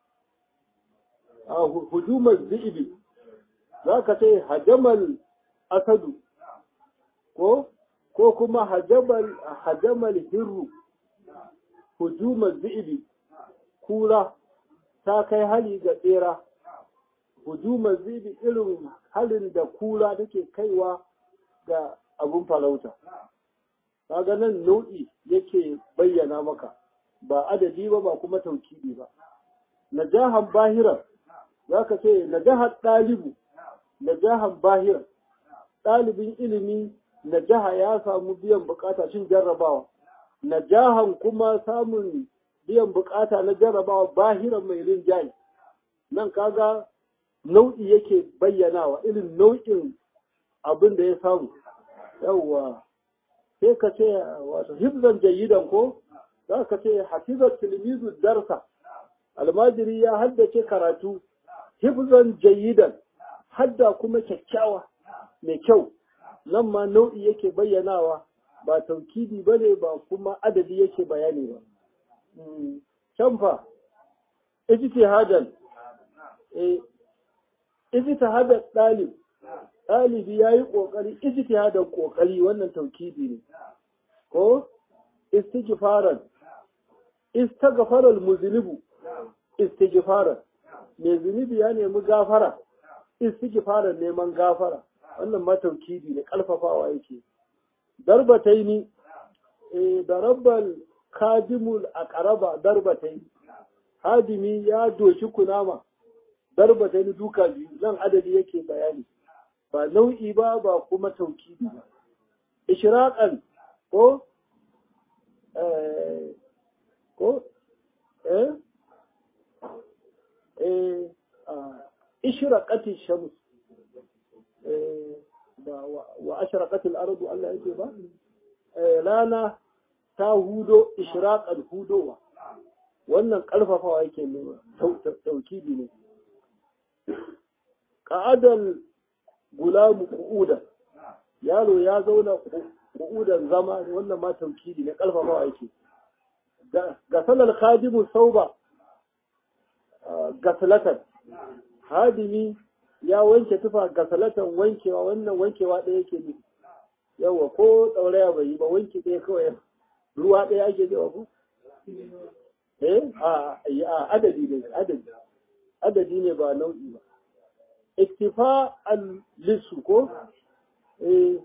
a hujumar zi'ibi za ka ce hajamal asadu ko ko kuma hajamal hajamal hirru hujumar zi'ibi kura ta kai hali ga tsera hujumar zi'ibi irin halin da kura take kaiwa ga abun farauta kaga nan nau'i yake bayyana maka ba adadi ba ba kuma taukidi ba najahan bahiran zaka ce najahan ɗalibu najahan bahiran ɗalibin ilimi najaha ya samu biyan bukata shin jarrabawa najahan kuma samun biyan bukata na jarrabawa bahiran mai rinjaye nan kaga nau'i yake bayyanawa irin nau'in abin da ya samu yawwa sai ka ce wato hifzan jayidan ko za ka ce hafizar tilmizu darsa almajiri ya haddace karatu hifzan jayidan hadda kuma kyakkyawa mai kyau nan ma nau'i yake bayyanawa ba taukidi ba ne ba kuma adadi yake bayani ba can fa ijtihadan eh ijtihadan ɗalib ɗalibi ya yi ƙoƙari ijtihadan ƙoƙari wannan taukidi ne ko istighfaran istaghfara al-muznibu istighfaran mai zunubi ya nemi gafara istighfaran neman gafara wannan ma taukidi ne ƙarfafawa yake darbataini eh darabbal kadimul aqraba darbataini hadimi ya doshi kunama darbataini duka biyu nan adadi yake bayani ba nau'i ba ba kuma taukidi ba ishraqan ko eh ko eh eh ishraqati shams eh ba wa ashraqati al-ardu Allah yake ba eh rana ta hudo ishraqan hudowa wannan karfafawa yake nuna taukidi ne ka'adal gulamu qu'udan yaro ya zauna qu'udan zama wannan ma taukidi ne karfafawa yake ga salar khadimu sauba gasalatan hadimi ya wanke tufa gasalatan wankewa wannan wankewa ɗaya yake ne yawa ko tsauraya bai yi ba wanke ɗaya kawai ruwa ɗaya ake jewa ku eh a adadi ne adadi adadi ne ba nau'i ba iktifa al-lissu ko eh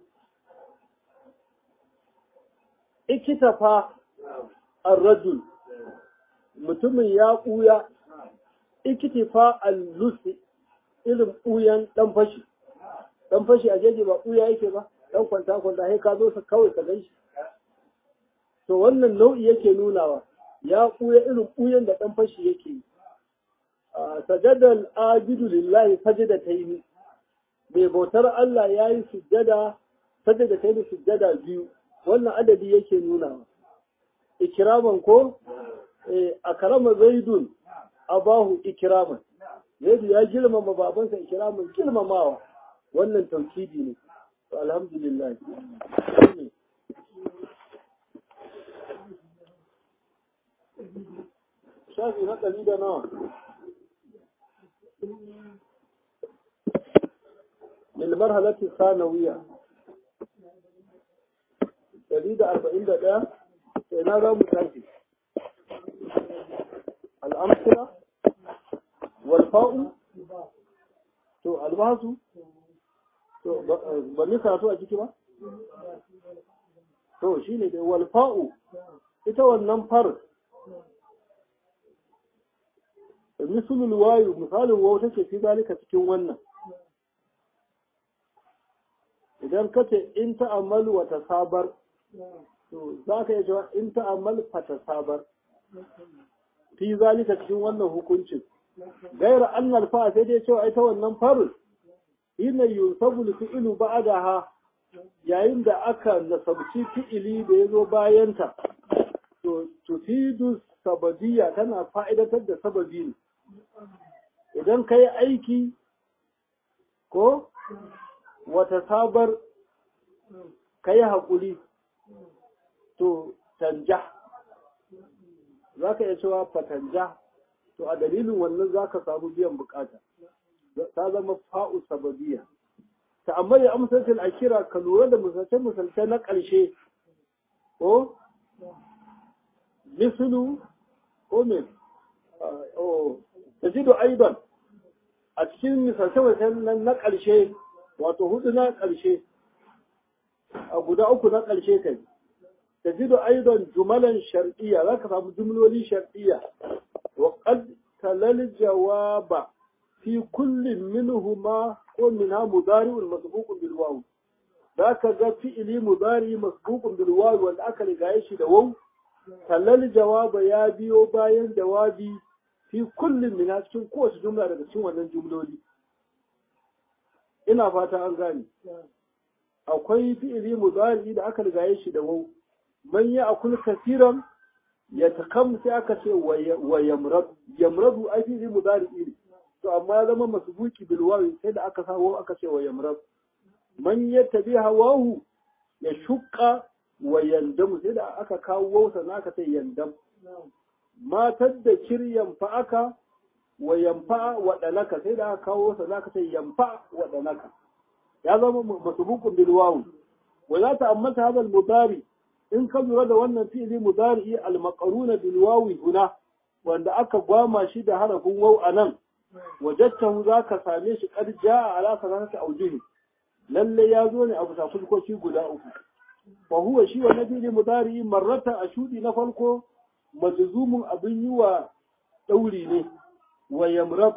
ikitafa ar-rajul mutumin ya ɓuya ikitifa al-lusi irin ɓuyan ɗan fashi ɗan fashi a jeji ba ɓuya yake ba ɗan kwanta kwanta sai ka zo sa kawai ka gan shi to wannan nau'i yake nunawa ya ɓuya irin ɓuyan da ɗan fashi yake yi sajadal ajidu lillahi sajada ta yi mai bautar Allah ya yi sujjada sajada ta yi sujjada biyu wannan adadi yake nunawa ikiraman ko a karama zaidun abahu ikiraman yadda ya girmama babansa ikiraman girmamawa wannan taukidi ne to alhamdulillah shafi na ɗari da nawa للمرحلة الثانوية دليل أربعين دقيقة سينارا متاكي الأمثلة والفاء تو البحث to ba ni karatu a ciki ba to shine da walfa'u ita wannan far misalul wayu misalin wawu take fi zalika cikin wannan idan ka ce in ta'ammalu wa tasabar to za ka iya cewa in ta'ammal fa tasabar fi zalika cikin wannan hukuncin gaira annal fa sai dai cewa ita wannan farin ina yusabu fi'ilu ba'daha yayin da aka nasabci fi'ili da ya zo bayanta to tufidu sababiyya tana fa'idatar da sababi ne idan ka yi aiki ko wata sabar ka yi haƙuri to tanja za ka iya cewa fatanja to a dalilin wannan za ka samu biyan bukata ta zama fa'u sababiya ta amma ya amsarcin a kira ka lura da misalce-misalce na ƙarshe ko misulu ko me ta jido aiban a cikin misalce-misalce na ƙarshe wato hudu na ƙarshe a guda uku na ƙarshe kai ta jido aiban jumalan shar'iyya za ka samu jumloli shar'iyya wa qad talal jawaba fi kullin minhuma ko minha mudari'un masbuqun bil waw za ka ga fi'ili mudari masbuqun bil waw wanda aka rigaye shi da waw talal jawaba ya biyo bayan jawabi fi kullin minha cikin kowace jumla daga cikin wannan jumloli ina fata an gane akwai fi'ili mudari da aka rigaye shi da waw man ya akul kasiran ya takam sai aka ce wa yamrad yamradu ai fi'ili mudari ne to amma ya zama masbuki bil wawi sai da aka sawo aka ce wa yamrad man yattabi hawahu ya shukka wa yandam sai da aka kawo wausa na aka ce yandam matar da kiryan fa aka wa yamfa wa dalaka sai da aka kawo wausa na aka ce yamfa wa dalaka ya zama masbukun bil wawi wa la ta'ammata hadha al mudari in ka lura da wannan fi'ili mudari al maqruna bil wawi huna wanda aka gwama shi da harafin waw anan wajadtahu zaka same shi qad jaa ala salatati awjuhi lalle ya zo ne a bisa fuskoki guda uku fa huwa shi wa nabi mudari marrata ashudi na farko majzumun abin yi wa dauri ne wa yamrab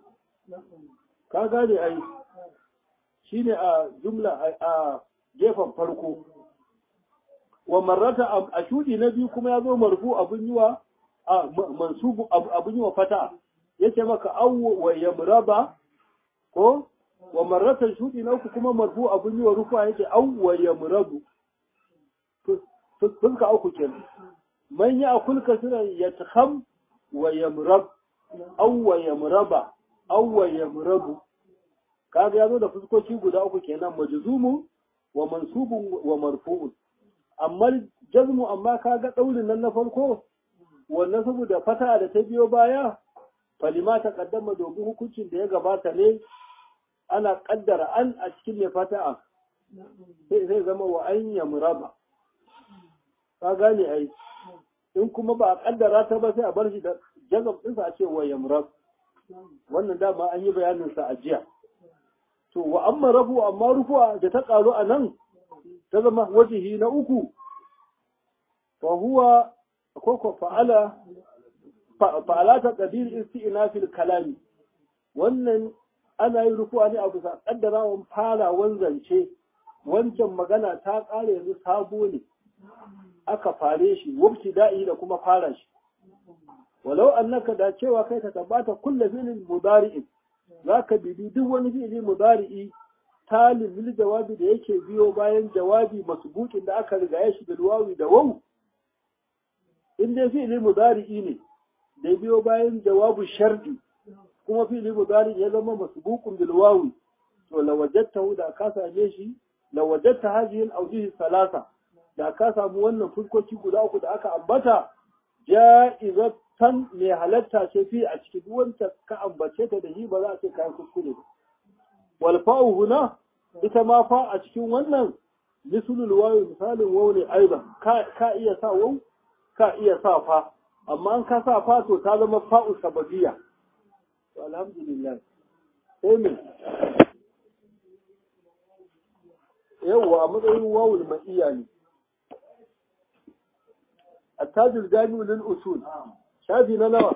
ka gane ai shine a jumla a gefen farko wa marrata ashudi na biyu kuma ya zo marfu abin yi wa mansubu abin yi wa fata yace maka aw wa yamraba ko wa marratan shudi na uku kuma marfu abun yi wa rufa yake aw wa yamrabu to sun ka uku kenan man ya akul kasira yatakham wa yamrab aw wa yamraba aw wa yamrabu kaga yazo da fuskoki guda uku kenan majzumu wa mansubun wa marfu'un amma jazmu amma kaga daurin nan na farko wannan saboda fata da ta biyo baya falima ta kaddama domin hukuncin da ya gabata ne ana kaddara an a cikin mai fata'a sai zai zama wa an yamraba ka gane ai in kuma ba a kaddara ta ba sai a bar shi da jazab ɗinsa a ce wa yamrab wannan dama an yi bayanin sa a jiya to wa amma rafu amma rufuwa da ta karu a nan ta zama wajihi na uku fa huwa ko fa'ala fa'alata qadir isti'na fil kalami wannan ana yin rufuwa ne a bisa kaddarawan farawan zance wancan magana ta ƙare yanzu sabo ne aka fare shi wabti da'i da kuma fara shi walau annaka da cewa kai ka tabbata kulla filin mudari'in zaka bibi duk wani fi'ili mudari'i talib bil jawabi da yake biyo bayan jawabi masbuqin da aka riga shi bil wawi da wawu in dai fi'ili mudari'i ne da biyo bayan jawabu shardi kuma fi'ili mudari ya zama masbuqun bil wawi to lawajadtahu da ka same shi lawajadta hadhihi al awjih salasa da ka samu wannan fuskoki guda uku da aka ambata ja'izatan mai halatta ce fi a cikin wanda ka ambace ta da shi ba za a ce kayan kuskure ba wal fa'u huna ita ma fa a cikin wannan mislul wawi misalin waw ne aiban ka ka iya sa waw ka iya sa fa amma an ka sa fa to ta zama fa'u sababiyya to alhamdulillah sai me yawwa a matsayin wawul ma'iyya ne التاج الجامع للأصول شافي نوى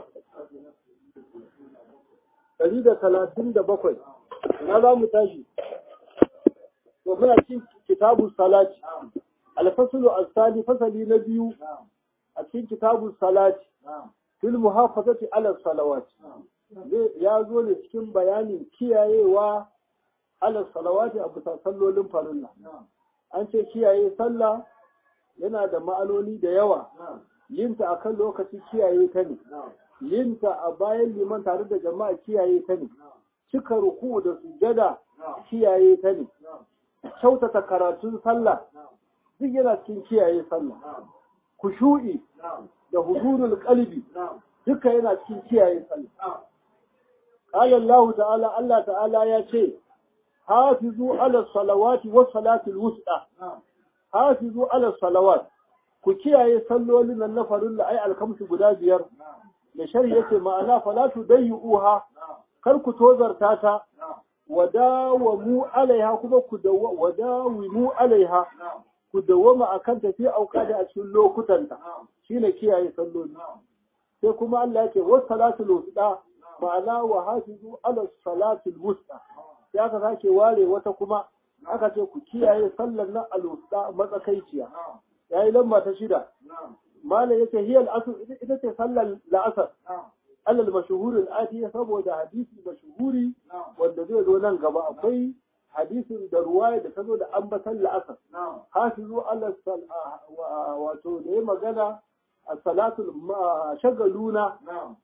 دليل ثلاثين دبقوي هذا متاجي ومن كتاب الصلاة الفصل الثاني فصل نبي أكين كتاب الصلاة في المحافظة على الصلوات ya zo ne cikin bayanin kiyayewa ala salawati a bisa sallolin farilla an ce kiyaye sallah yana da ma'anoni da yawa yinta a kan lokaci kiyaye ta ne yinta a bayan liman tare da jama'a kiyaye ta ne cika ruku da sujada kiyaye ta ne kyautata karatun sallah duk yana cikin kiyaye sallah kushu'i da hudurul qalbi duka yana cikin kiyaye sallah qala Allah ta'ala Allah ta'ala ya ce hafizu ala salawati was salatul wusta hafizu ala salawat ku kiyaye sallolin nan na farilla ai alkamsu guda biyar da shari yace ma'ana falatu dayyuha kar ku tozarta ta wadawamu alaiha kuma ku wadawimu alaiha ku dawama akan tafi auka da a cikin lokutanta shine kiyaye salloli sai kuma Allah yake was salatul wusta ma'ana wa hafizu ala salatul wusta sai aka sake ware wata kuma aka ce ku kiyaye sallar nan al-wusta matsakaiciya yayi lamba ta shida malam yace hiya al-asr ita ce sallar la'asar alal mashhur al-ati saboda hadisi mashhuri wanda zai zo nan gaba akwai hadisin da ruwaya da ta zo da ambatan la'asar hafizu ala wato da ya magana a salatul shagaluna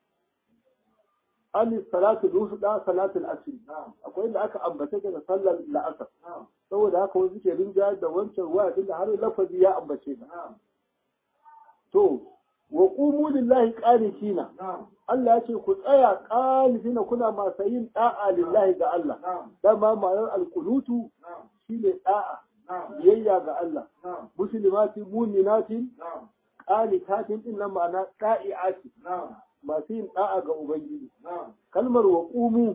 an salatul wusta salatul asr akwai inda aka ambace ta da sallar la'asar saboda haka wani suke rinja da wancan ruwaya tunda har lafazi ya ambace ta to wa qumu lillahi qanitina Allah ya ce ku tsaya qanitina kuna masu yin da'a lillahi ga Allah dama ma'anar alqunutu shine da'a biyayya ga Allah muslimatin mu'minatin qanitatin din nan ma'ana da'iati masu yin da'a ga ubangiji kalmar wa qumu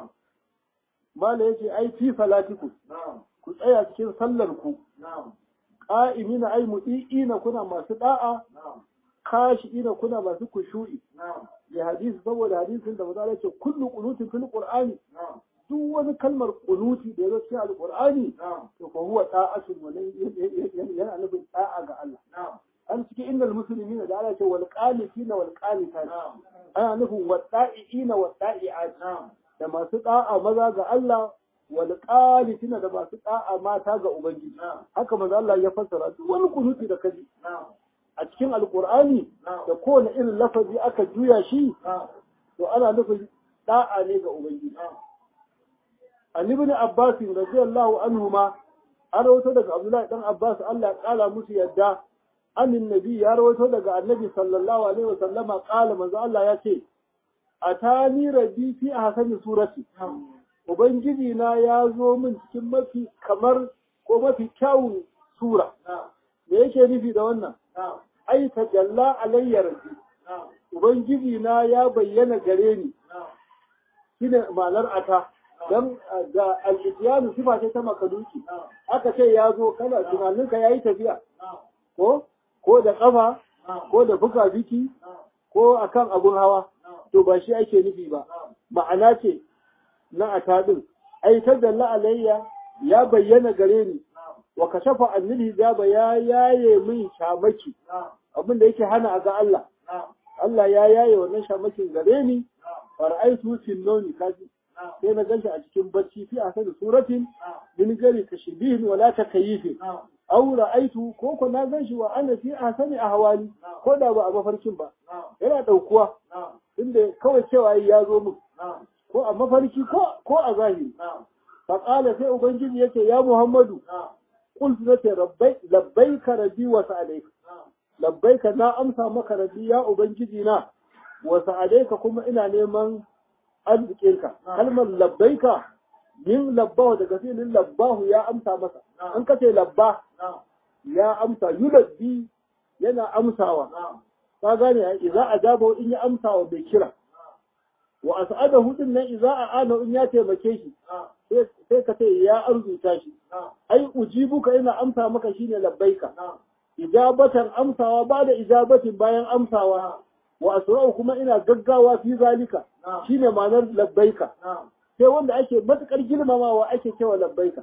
mala yace ai fi salatikum ku tsaya cikin sallar ku qa'imina ai mudi'ina kuna masu da'a khashi'ina kuna masu kushu'i da hadisi saboda hadisin da maza ce kullu qunutin fil qur'ani duk wani kalmar qunuti da yazo cikin alqur'ani to fa huwa ta'atun wa yana nufin da'a ga Allah an cikin innal muslimina da Allah ce wal qanitina wal qanitat ana nufin wada'iina wada'iat da masu da'a maza ga Allah wal qanitina da masu da'a mata ga ubangiji haka manzo Allah ya fassara duk wani kunuti da kaji a cikin alkur'ani da kowane irin lafazi aka juya shi to ana nufin da'a ne ga ubangiji an ibn abbas radiyallahu anhu ma an rawaito daga abdullahi dan abbas Allah ya kala musu yadda annin nabi ya rawaito daga annabi sallallahu alaihi wasallama kala manzo Allah ya ce atani rabbi fi ahsani surati ubangiji na ya zo min cikin mafi kamar ko mafi kyawun sura me yake nufi da wannan ai tajalla alayya rabbi ubangiji na ya bayyana gare ni shine ma'anar ata dan ga al-ityanu sifa ce ta makaduki aka ce ya zo kana tunaninka yayi tafiya ko ko da kafa ko da buka biki ko akan abun hawa to ba shi ake nufi ba ma'ana ce na ata din ai tajalla alayya ya bayyana gare ni wa kashafa annil hijaba ya yaye min shamaki abin da yake hana a ga Allah Allah ya yaye wannan shamakin gare ni fara'aitu fil nawmi kaji sai na ganshi a cikin bacci fi a sani suratin min gari tashbihin wala takyifin aw ra'aitu ko ko na ganshi wa ana fi ahsani ahwali ko da ba a mafarkin ba yana daukuwa inda kawai cewa ya zo min ko a mafarki ko ko a zahiri fa qala sai ubangiji yace ya muhammadu qultu nace rabbai labbaika rabbi wa sa'alayka labbaika na amsa maka rabbi ya ubangiji na wa sa'alayka kuma ina neman arzikinka kalmar labbaika min labbahu daga filin labbahu ya amsa masa an kace labba ya amsa yulabbi yana amsawa ka gane idza ajaba in ya amsawa bai kira wa as'adahu din nan idza aana in ya taimake shi sai ka ce ya arzuta shi ai ujibuka ina amsa maka shine labbaika ijabatan amsawa ba da ijabatin bayan amsawa wa asra'u kuma ina gaggawa fi zalika shine ma'anar labbaika sai wanda ake matukar girmamawa ake cewa labbaika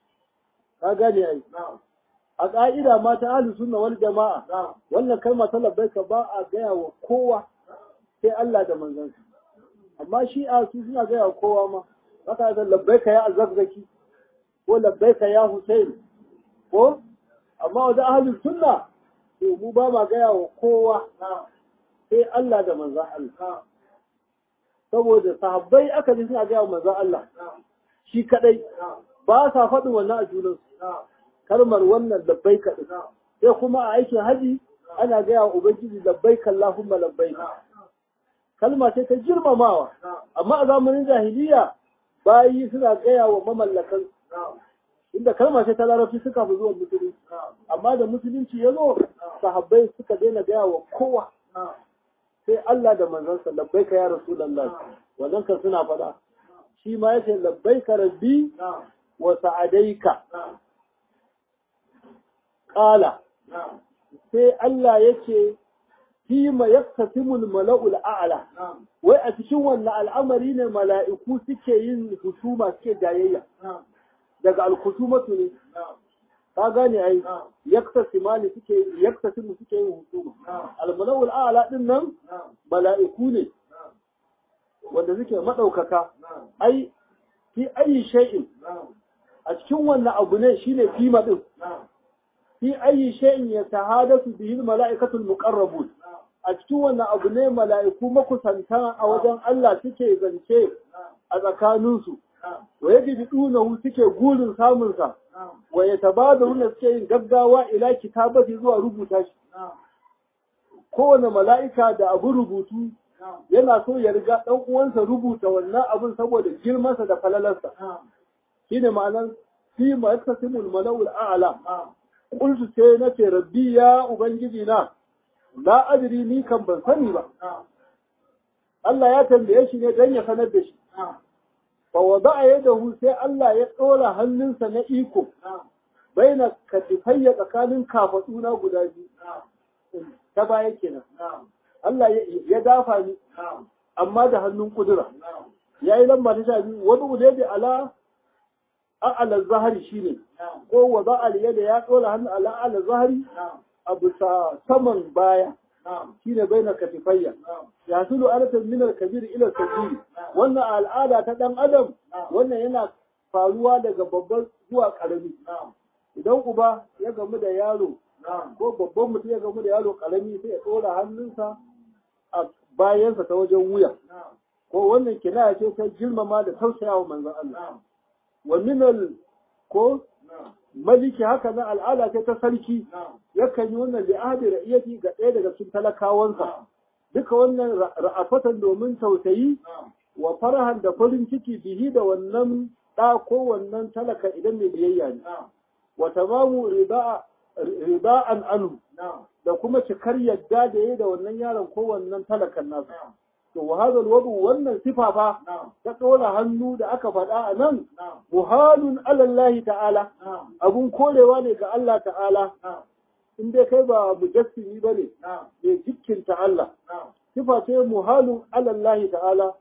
ka gane ai a ka'ida ma ta ahlus sunna wal jama'a wannan kalma ta labbaika ba a gaya wa kowa sai Allah da manzansa amma shi a su suna gaya wa kowa ma haka da labbaika ya azzakzaki ko labbaika ya Hussein ko amma wajen ahlus sunna to mu ba ma gaya wa kowa sai Allah da manzan Allah. Saboda sahabbai aka ji suna gaya wa manzan Allah shi kadai ba sa faɗin wannan a junansu. Kalmar wannan labbai kaɗai. Sai kuma a aikin haji ana gaya wa Ubangiji labbai kallahumma labbai. Kalma ce ta girmamawa, amma a zamanin jahiliya bayi suna gaya wa mamallakan inda kalma ce ta larabci suka fi zuwa musulunci amma da musulunci ya zo sahabbai suka daina gaya wa kowa sai Allah da manzansa labbaika ya Rasulullah wannan kan suna faɗa shi ma yace labbaika rabbi wa sa'adaika qala sai Allah yace fi ma yaktasimul mala'ul a'la wai a cikin wannan al'amari ne mala'iku suke yin husuma suke jayayya daga al-khusumatu ne ka gane ai yaktasimani suke yaktasimu suke yin husuma al-mala'ul a'la din nan mala'iku ne wanda suke madaukaka ai fi ayi shay'in a cikin wannan abu ne shine kima din fi ayi shay'in yatahadathu bihi al-mala'ikatu al-muqarrabun a cikin wannan abu ne mala'iku makusanta a wajen Allah suke zance a tsakaninsu wa yajidunahu suke gurin samunsa wa yatabadaluna suke yin gaggawa ila kitabati zuwa rubuta shi kowane mala'ika da abu rubutu yana so ya riga ɗan uwansa rubuta wannan abun saboda girmansa da falalarsa shine ma'anar fi ma yattasimul mala'ul a'la qultu sai nace rabbi ya ubangiji na la adri ni kan ban sani ba Allah ya tambaye shi ne dan ya sanar da shi fa wada'a yadahu sai Allah ya ɗora hannunsa na iko baina katifayya tsakanin kafaduna guda biyu ta baya kenan Allah ya dafa ni amma da hannun kudura ya yi lamba ta sha biyu wani udai ala a'ala zahari shine ko wada'a yada ya ɗora hannu ala a'ala zahari a bisa saman baya shine baina katifayya ya sulu alatan min al-kabir ila al wannan al'ada ta dan adam wannan yana faruwa daga babban zuwa karami idan uba ya gamu da yaro ko babban mutum ya gamu da yaro karami sai ya dora hannunsa a bayansa ta wajen wuya ko wannan kinaya ce ta girmama da tausayawa manzon Allah wa min ko maliki haka na al'ada ce ta sarki yakan yi wannan li'adi ra'iyati ga ɗaya daga cikin talakawansa duka wannan ra'afatan domin tausayi wa farahan da farin ciki bihi da wannan ɗa ko wannan talaka idan mai biyayya ne wa tamamu riba'an anu da kuma cikar yadda da yayi da wannan yaron ko wannan talakan nasa to wa hadal wadu wannan sifa fa ta dora hannu da aka faɗa a nan muhalun alallahi ta'ala abun korewa ne ga Allah ta'ala in dai kai ba mujassimi bane mai jikkinta Allah sifa ce muhalun alallahi ta'ala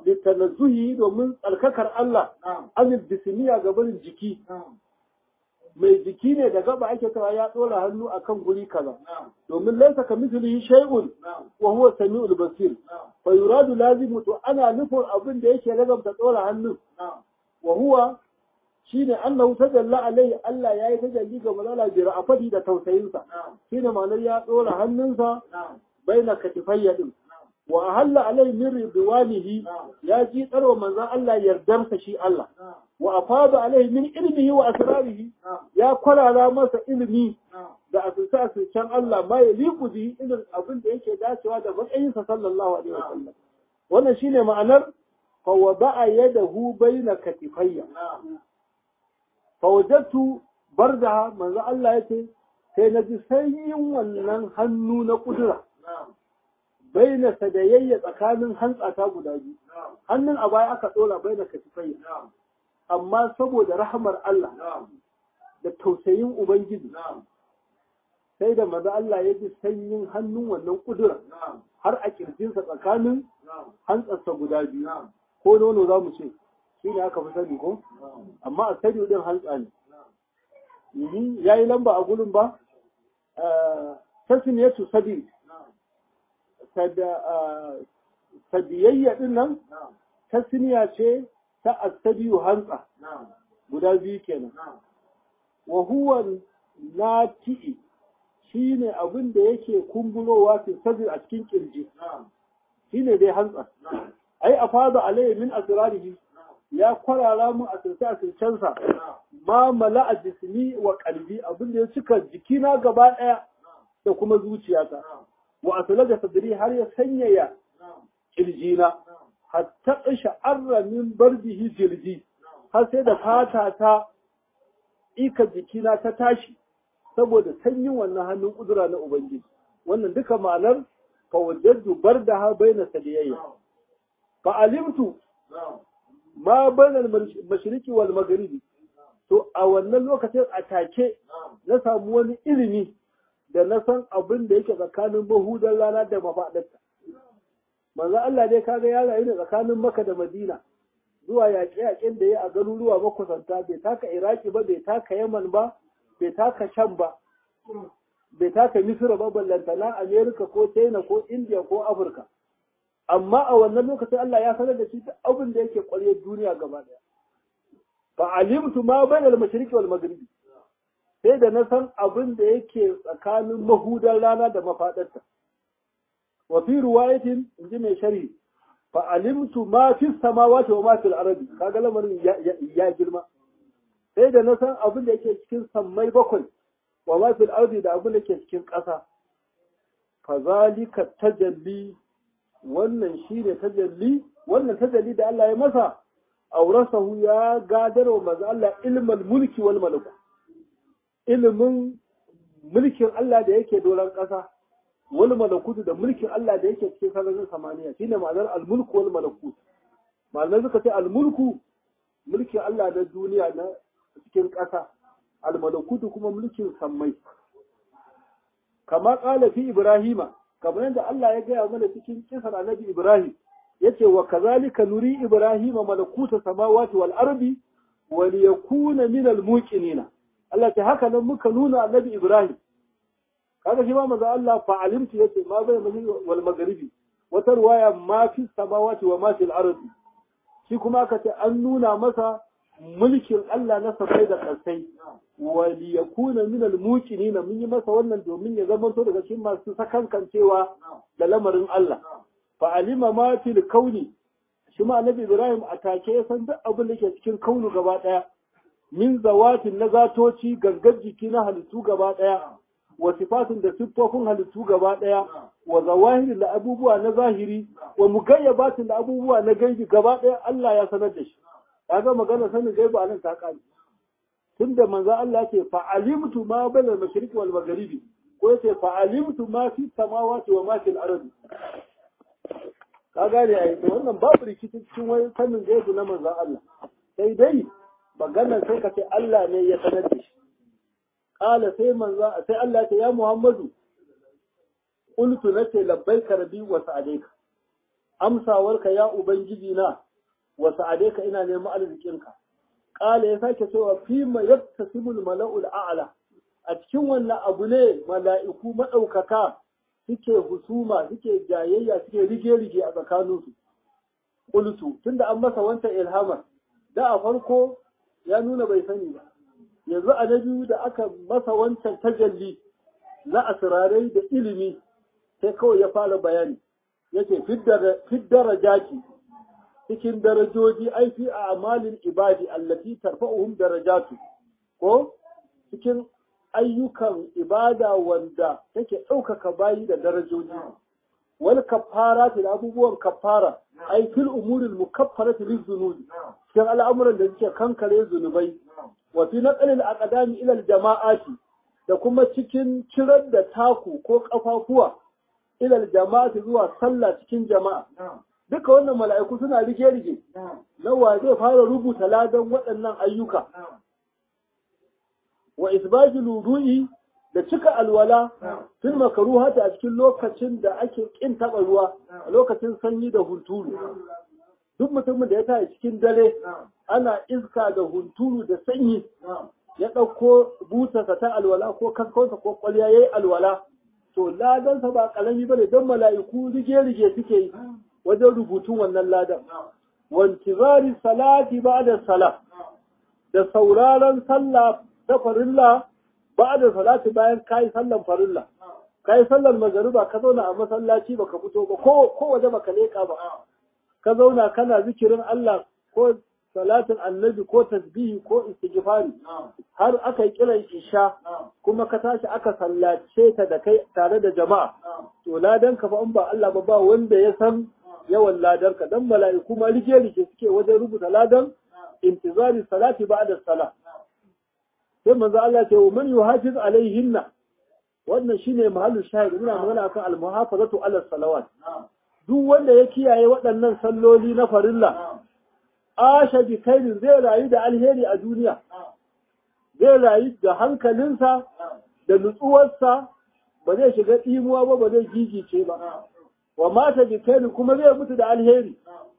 litanazzuhi domin tsarkakar Allah anil bismiya ga barin jiki mai jiki ne da gaba ake cewa ya dora hannu akan guri kaza domin laysa kamithlihi shay'un wa huwa samiul basir fa yuradu lazimu to ana nufin abin da yake lagabta dora hannun wa huwa shine annahu tajalla alaihi Allah yayi tajalli ga malala bi ra'afati da tausayinsa shine ma'anar ya dora hannunsa baina katifayya din wa ahalla alai min ridwanihi ya ji tsarwa manzon Allah yardarsa shi Allah wa afada alai min ilmihi wa asrarihi ya kwarara masa ilimi da asusa asusan Allah ma ya liku bi irin abin da yake dacewa da matsayinsa sallallahu alaihi wasallam wannan shine ma'anar fa wada'a yadahu baina katifayya fa wajadtu bardaha manzo Allah yace sai na ji sanyin wannan hannu na kudura baina sadayayya tsakanin hantsata guda biyu hannun a baya aka dora baina katifayya amma saboda rahamar Allah da tausayin ubangiji sai da maza Allah ya ji sanyin hannun wannan kudura har a kirjinsa tsakanin hantsarsa guda biyu ko nono za mu ce shi ne aka fi sani ko amma a sani din hantsa ne ya yi lamba a gudun ba tasniyatu sabi sadiyayya din nan tasniya ce ta asabiyu hantsa guda biyu kenan wa huwa nati'i shine abin da yake kumburowa fi sadri a cikin kirji shine dai hantsa ai afada alayhi min asrarihi ya kwarara mu a sirce a sircensa ma mala'a jismi wa qalbi abin da ya cika jikina gaba daya da kuma zuciyata wa aslaja sadri har ya sanyaya kirjina hatta sha'arra min bardihi jirji har sai da fata ta ika jikina ta tashi saboda sanyin wannan hannun kudura na ubangiji wannan duka ma'anar fa wajadtu bardaha baina sadiyayya fa alimtu ma baina al-mashriqi wal maghribi to a wannan lokacin a take na samu wani ilimi da na san abin da yake tsakanin mahudan rana da mafaɗarta manzo Allah dai kaga ya rayu ne tsakanin Makka da Madina zuwa yaƙe-yaƙen da ya a garuruwa makusanta bai taka Iraki ba bai taka Yaman ba bai taka Sham ba bai taka Misra ba ballantana Amerika ko China ko India ko Afirka amma a wannan lokacin Allah ya sanar da shi duk abin da yake ƙwarye duniya gaba ɗaya fa alimtu ma bayna al-mashriqi wal maghribi sai da na san abin da yake tsakanin mahudan rana da mafaɗarta wa fi riwayatin inji mai shari fa alimtu ma fi samawati wa ma fi al-ardi kaga lamarin ya girma sai da na san abin da yake cikin sammai bakwai wa ma fi al-ardi da abin da yake cikin ƙasa fa zalika tajalli wannan shine tajalli wannan tajalli da Allah ya masa aurasahu ya gadarwa manzo Allah ilmal mulki wal malaku ilimin mulkin Allah da yake doron ƙasa wani malakutu da mulkin Allah da yake cikin sararin samaniya shine ma'anar al-mulku wal malakut malamai suka ce al-mulku mulkin Allah na duniya na cikin ƙasa al-malakutu kuma mulkin sammai kama ƙala fi ibrahima kamar yadda Allah ya gaya mana cikin kisar annabi ibrahim yace wa kazalika nuri ibrahima malakuta samawati wal ardi wa liyakuna min al-muqinina Allah ta haka nan muka nuna annabi Ibrahim kaga shi ma manzo Allah fa alimtu yace ma bai mali wal magharibi wata ruwaya ma fi samawati wa ma fil ardi shi kuma aka ce an nuna masa mulkin Allah na sabai da kasai wa li yakuna min al muqinina mun yi masa wannan domin ya zama to daga cikin masu sakankancewa da lamarin Allah fa alima ma fil kauni shi ma annabi Ibrahim a take ya san duk abin da ke cikin kaunu gaba daya min zawatin na zatoci gangar jiki na halittu gaba ɗaya wa sifatin da siffofin halittu gaba ɗaya wa zawahirin da abubuwa na zahiri wa mugayyabatin da abubuwa na gaibi gaba ɗaya Allah ya sanar da shi kaga magana sanin gaibi a nan ta kare tunda manzo Allah ya ce fa alimtu ma bayna al-mashriqi wal maghribi ko ya ce fa alimtu ma fi samawati wa ma fil ardi ka gane ai wannan babu rikici cikin wani sanin gaibi na manzo Allah sai dai maganar sai ka ce Allah ne ya sanar da shi ƙala sai manza sai Allah ya ce ya Muhammadu qultu nace labbaika rabbi wa sa'alaika amsawarka ya ubangiji na wa sa'alaika ina neman arzikinka ƙala ya sake cewa fi ma yaktasibul mala'ul a'la a cikin wannan abu ne mala'iku maɗaukaka suke husuma suke jayayya suke rige-rige a tsakaninsu qultu tunda an masa wancan ilhamar da a farko ya nuna bai sani ba yanzu a na biyu da aka masa wancan tajalli na asirarai da ilimi sai kawai ya fara bayani yace fiddara jaki cikin darajoji ai fi a amalin ibadi allati tarfa'uhum darajatu ko cikin ayyukan ibada wanda take ɗaukaka bayi da darajoji wal kafara da abubuwan kafara ai fil umuril mukaffarati lizunubi cikin al'amuran da suke kankare zunubai wa fi naqlil aqdami ila jama'ati da kuma cikin cirar da taku ko kafafuwa ila jama'ati zuwa sallah cikin jama'a duka wannan mala'iku suna rige-rige na wa zai fara rubuta ladan waɗannan ayyuka wa isbajil wudu'i da cika alwala fil makruhati a cikin lokacin da ake kin taba ruwa a lokacin sanyi da hunturu duk mutumin da ya tashi cikin dare ana iska da hunturu da sanyi ya ɗauko butarsa ta alwala ko kaskonsa ko kwalya yayi alwala to ladansa ba kalami bane don mala'iku rige-rige suke yi wajen rubutun wannan ladan wantizari salati ba'da salah da sauraron sallah ta farilla ba da salati bayan kayi sallan farilla kayi sallan magariba ka zauna a masallaci baka fito ba ko ko waje baka leka ba ka zauna kana zikirin Allah ko salatin annabi ko tasbihi ko istighfari har aka yi kiran isha kuma ka tashi aka sallace ta da kai tare da jama'a to ladan ka fa in ba Allah ba ba wanda ya san yawan ladar ka dan mala'iku ma rike rike suke wajen rubuta ladan intizari salati ba'da salat sai manzo Allah ce wa man yuhafiz alaihinna wannan shine mahallu shahid muna magana akan al-muhafazatu ala salawat duk wanda ya kiyaye waɗannan salloli na farilla asha bi khairin zai rayu da alheri a duniya zai rayu da hankalinsa da nutsuwarsa ba zai shiga tsimuwa ba ba zai gigice ba wa mata bi khairin kuma zai mutu da alheri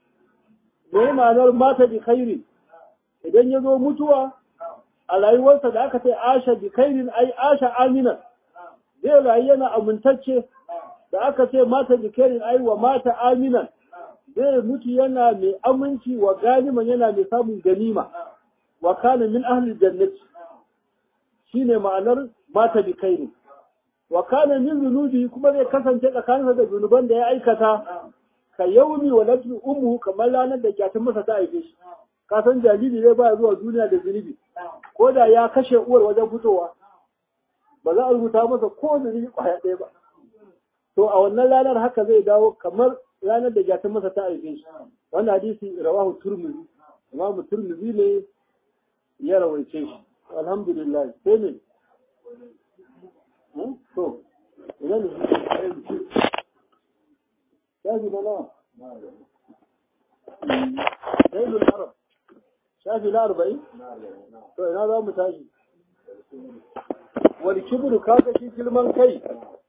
me ma'anar mata bi khairin idan ya zo mutuwa a rayuwarsa da aka ce asha bi khairin ai asha amina zai rayu yana amintacce da aka ce mata bi khairin ai wa mata aminan zai mutu yana mai aminci wa ganiman yana mai samun ganima wa kana min ahli jannati shine ma'anar mata bi khairin wa kana min zunubi kuma zai kasance tsakaninsa da zunuban da ya aikata ka yaumi wa ladru ummu kamar ranar da kyatun masa ta haife shi ka san jariri zai baya zuwa duniya da zunubi ko da ya kashe uwar wajen fitowa ba za a rubuta masa ko zunubi kwaya ɗaya ba to a wannan ranar haka zai dawo kamar ranar da gyatan masa ta haife shi wannan hadisi rawahu turmizi imamu turmizi ne ya rawaice shi alhamdulillah sai ne to idan ne shafi na nawa Zainul Arab shafi na arba'in? To ina za mu tashi. Wani kibru kaga shi girman kai.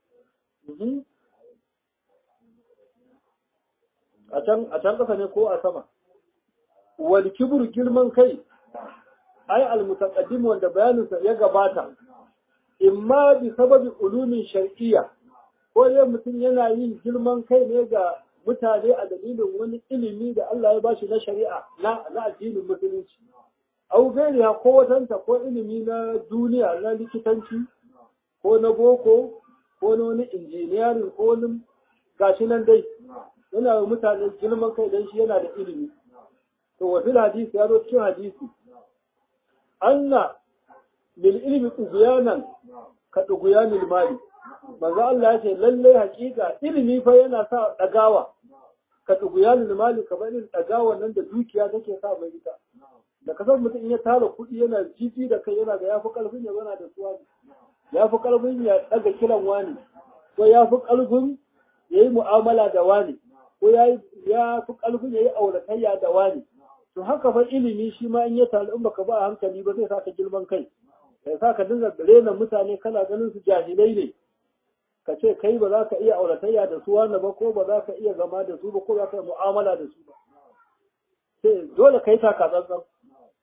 A can ƙasa ne ko a sama? Wani kibru girman kai, ai almutaqaddim wanda bayaninsa ya gabata, imma bi sababi ulumin shar'iyya, ko dai mutum yana yin girman kai ne ga mutane a dalilin wani ilimi da Allah ya bashi na shari'a na addinin musulunci. Au gairiya ko watanta ko ilimi na duniya na likitanci ko na boko ko na wani injiniyarin ko wani gashi nan dai yana wa mutane girman kai don shi yana da ilimi. To wasu hadisi ya zo cikin hadisi. Anna lil ilmi tughyanan ka tughyanil mali. Manzo Allah ya ce lallai hakika ilimi fa yana sa dagawa ka tughyanil mali kamar irin dagawa nan da dukiya take sa mai ita. Da kasar mutum in ya tara kuɗi yana jiji da kai yana da yafi karfin ya zana da suwa ya fi karfin ya daga kiran wani ko ya fi karfin ya yi mu'amala da wani ko ya fi karfin ya yi auratayya da wani to haka fa ilimi shi ma in ya taru in baka ba hankali ba zai saka girman kai ya sa ka dinga rena mutane kana ganin su jahilai ne ka ce kai ba za ka iya auratayya da su wani ba ko ba za ka iya zama da su ba ko za ka mu'amala da su ba sai dole ka yi taka tsantsan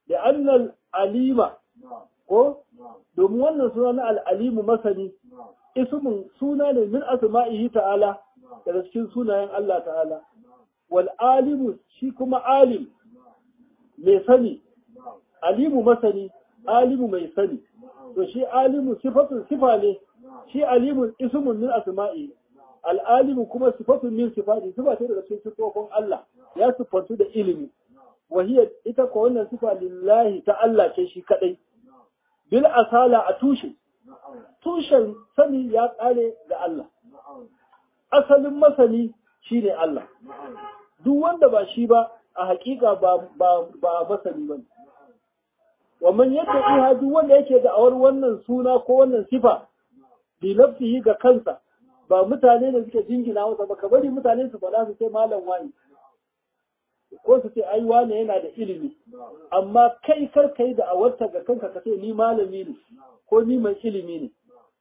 da annal alima ko domin wannan suna na al'alimu masani ismin suna ne min asma'ihi ta'ala daga cikin sunayen Allah ta'ala wal alimu shi kuma alim mai sani alimu masani alimu mai sani to shi alimu sifatun sifa ne shi alimu ismun min asma'i al'alimu kuma sifatun min sifati sifa ce daga cikin sifofin Allah ya sifantu da ilimi wahiyar ita ko wannan sifa lillahi ta Allah ce shi kadai bil asala a tushe tushen sani ya kare ga Allah asalin masani shine Allah duk wanda ba shi ba a hakika ba ba ba masani bane wannan yadda iha duk wanda yake da awar wannan suna ko wannan sifa bi nafsihi ga kansa ba mutane ne suke jingina masa ba ka bari mutane su faɗa su ce malam wani ko su ce ai wane yana da ilimi amma kai kar kai da awarta ga kanka ka ce ni malami ne ko ni mai ilimi ne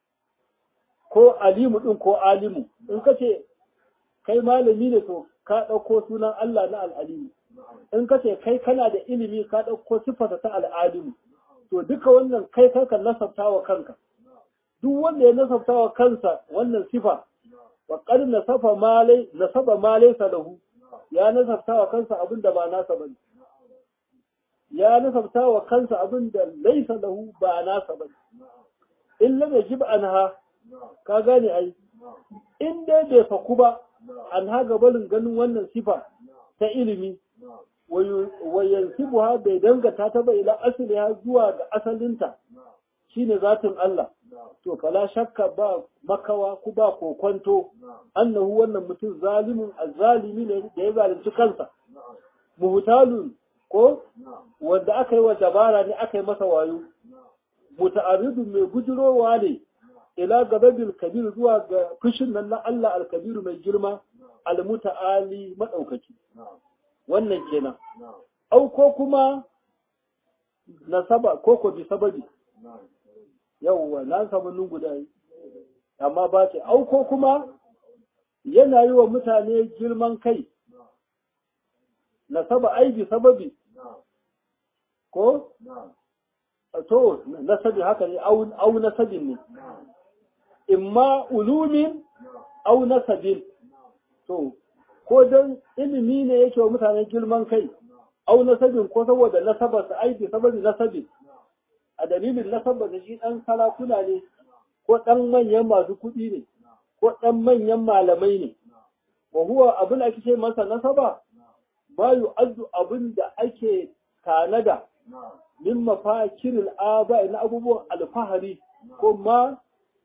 ko alimu din ko alimu in ka ce kai malami ne to ka ɗauko sunan Allah na al'alimu in ka ce kai kana da ilimi ka ɗauko siffata ta al'alimu to duka wannan kai kanka nasabta wa kanka duk wanda ya nasabta wa kansa wannan sifa wa qad nasafa malai nasaba malai salahu ya nasabta wa kansa abin da ba nasa bane ya nasabta wa kansa abin da laisa lahu ba nasa bane in lam yajib anha ka gane ai in dai bai faku ba an haga barin ganin wannan sifa ta ilimi wa yansibuha bai dangata ta bai ila asliha zuwa ga asalinta shine zatin Allah to fala shakka ba makawa ku ba kokonto annahu wannan mutum zalimin azzalimi ne da ya zalunci kansa muhtalun ko wanda aka yi wa dabara ne aka yi masa wayo muta'arridun mai gujirowa ne ila gababil kabir zuwa ga fushin nan na Allah alkabiru mai girma almuta'ali madaukaki wannan kenan au ko kuma nasaba ko ko bi sababi yawwa na samu nun guda amma ba ce au ko kuma yana yi wa mutane girman kai nasaba ai bi sababi ko to nasabi haka ne au nasabin ne imma ulumin au nasabin to ko dan ilimi ne yake wa mutane girman kai au nasabin ko saboda nasabarsa ai bi sababi nasabin a dalilin nasabar da shi dan sarakuna ne ko dan manyan masu kuɗi ne ko dan manyan malamai ne wa huwa abin da ake ce masa nasaba ma yu'addu abin da ake tanada min mafakiril aba na abubuwan alfahari ko ma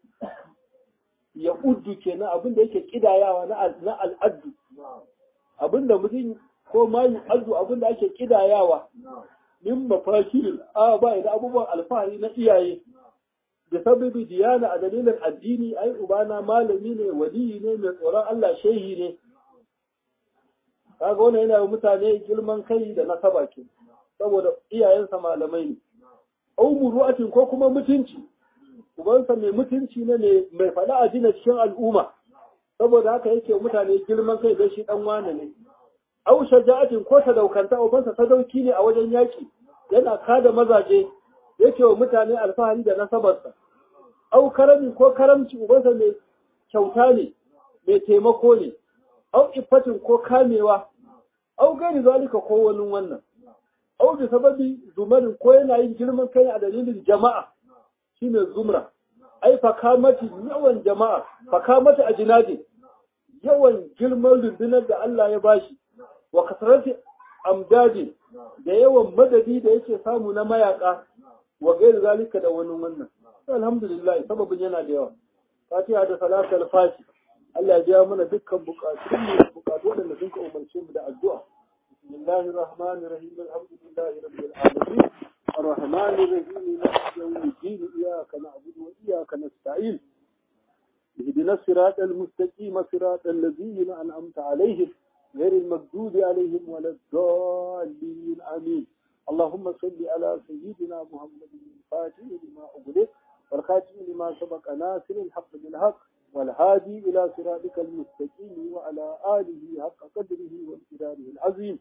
ya uddu kenan abin da yake kidayawa na al'addu abin da mutum ko ma yi addu abin da ake kidayawa min mafakiril aba na abubuwan alfahari na iyaye da sababi diyana a dalilin addini ai ubana malami ne waliyi ne mai tsoron Allah shehi ne kaga wannan yana mutane girman kai da nasaba ke saboda iyayensa malamai ne au muru'atin ko kuma mutunci ubansa mai mutunci ne mai faɗa a jina cikin al'umma saboda haka yake mutane girman kai da shi dan wane ne au shaja'atin ko sadaukanta ubansa sadauki ne a wajen yaki yana kada mazaje yake wa mutane alfahari da nasabarsa au karami ko karamci ubansa mai kyauta ne mai taimako ne au iffatin ko kamewa au gani zalika ko wani wannan au bi sababi zumarin ko yana yin girman kai a dalilin jama'a shine zumra ai fakamati yawan jama'a fakamati a jinadi yawan girman rundunar da Allah ya bashi wa kasarati amdadi da yawan madadi da yake samu na mayaka wa gairi zalika da wani wannan alhamdulillah sababin yana da yawa fatiha da salatul fati Allah ya biya mana dukkan bukatun mu bukatu da sun ka umarce mu da addu'a bismillahir rahmanir rahim alhamdulillahi rabbil alamin arrahmanir rahim maliki yawmiddin iyyaka na'budu wa iyyaka nasta'in اهدنا الصراط المستقيم صراط الذين أنعمت عليهم غير المغضوب عليهم ولا الضالين آمين اللهم صل على سيدنا محمد الفاتح لما أغلق والخاتم لما سبق ناصر الحق بالحق والهادي إلى صراطك المستقيم وعلى آله حق قدره وامتداره العظيم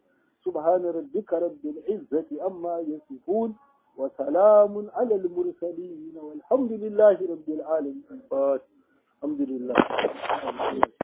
سبحان ربك رب العزة أما يصفون وسلام على المرسلين والحمد لله رب العالمين الحمد لله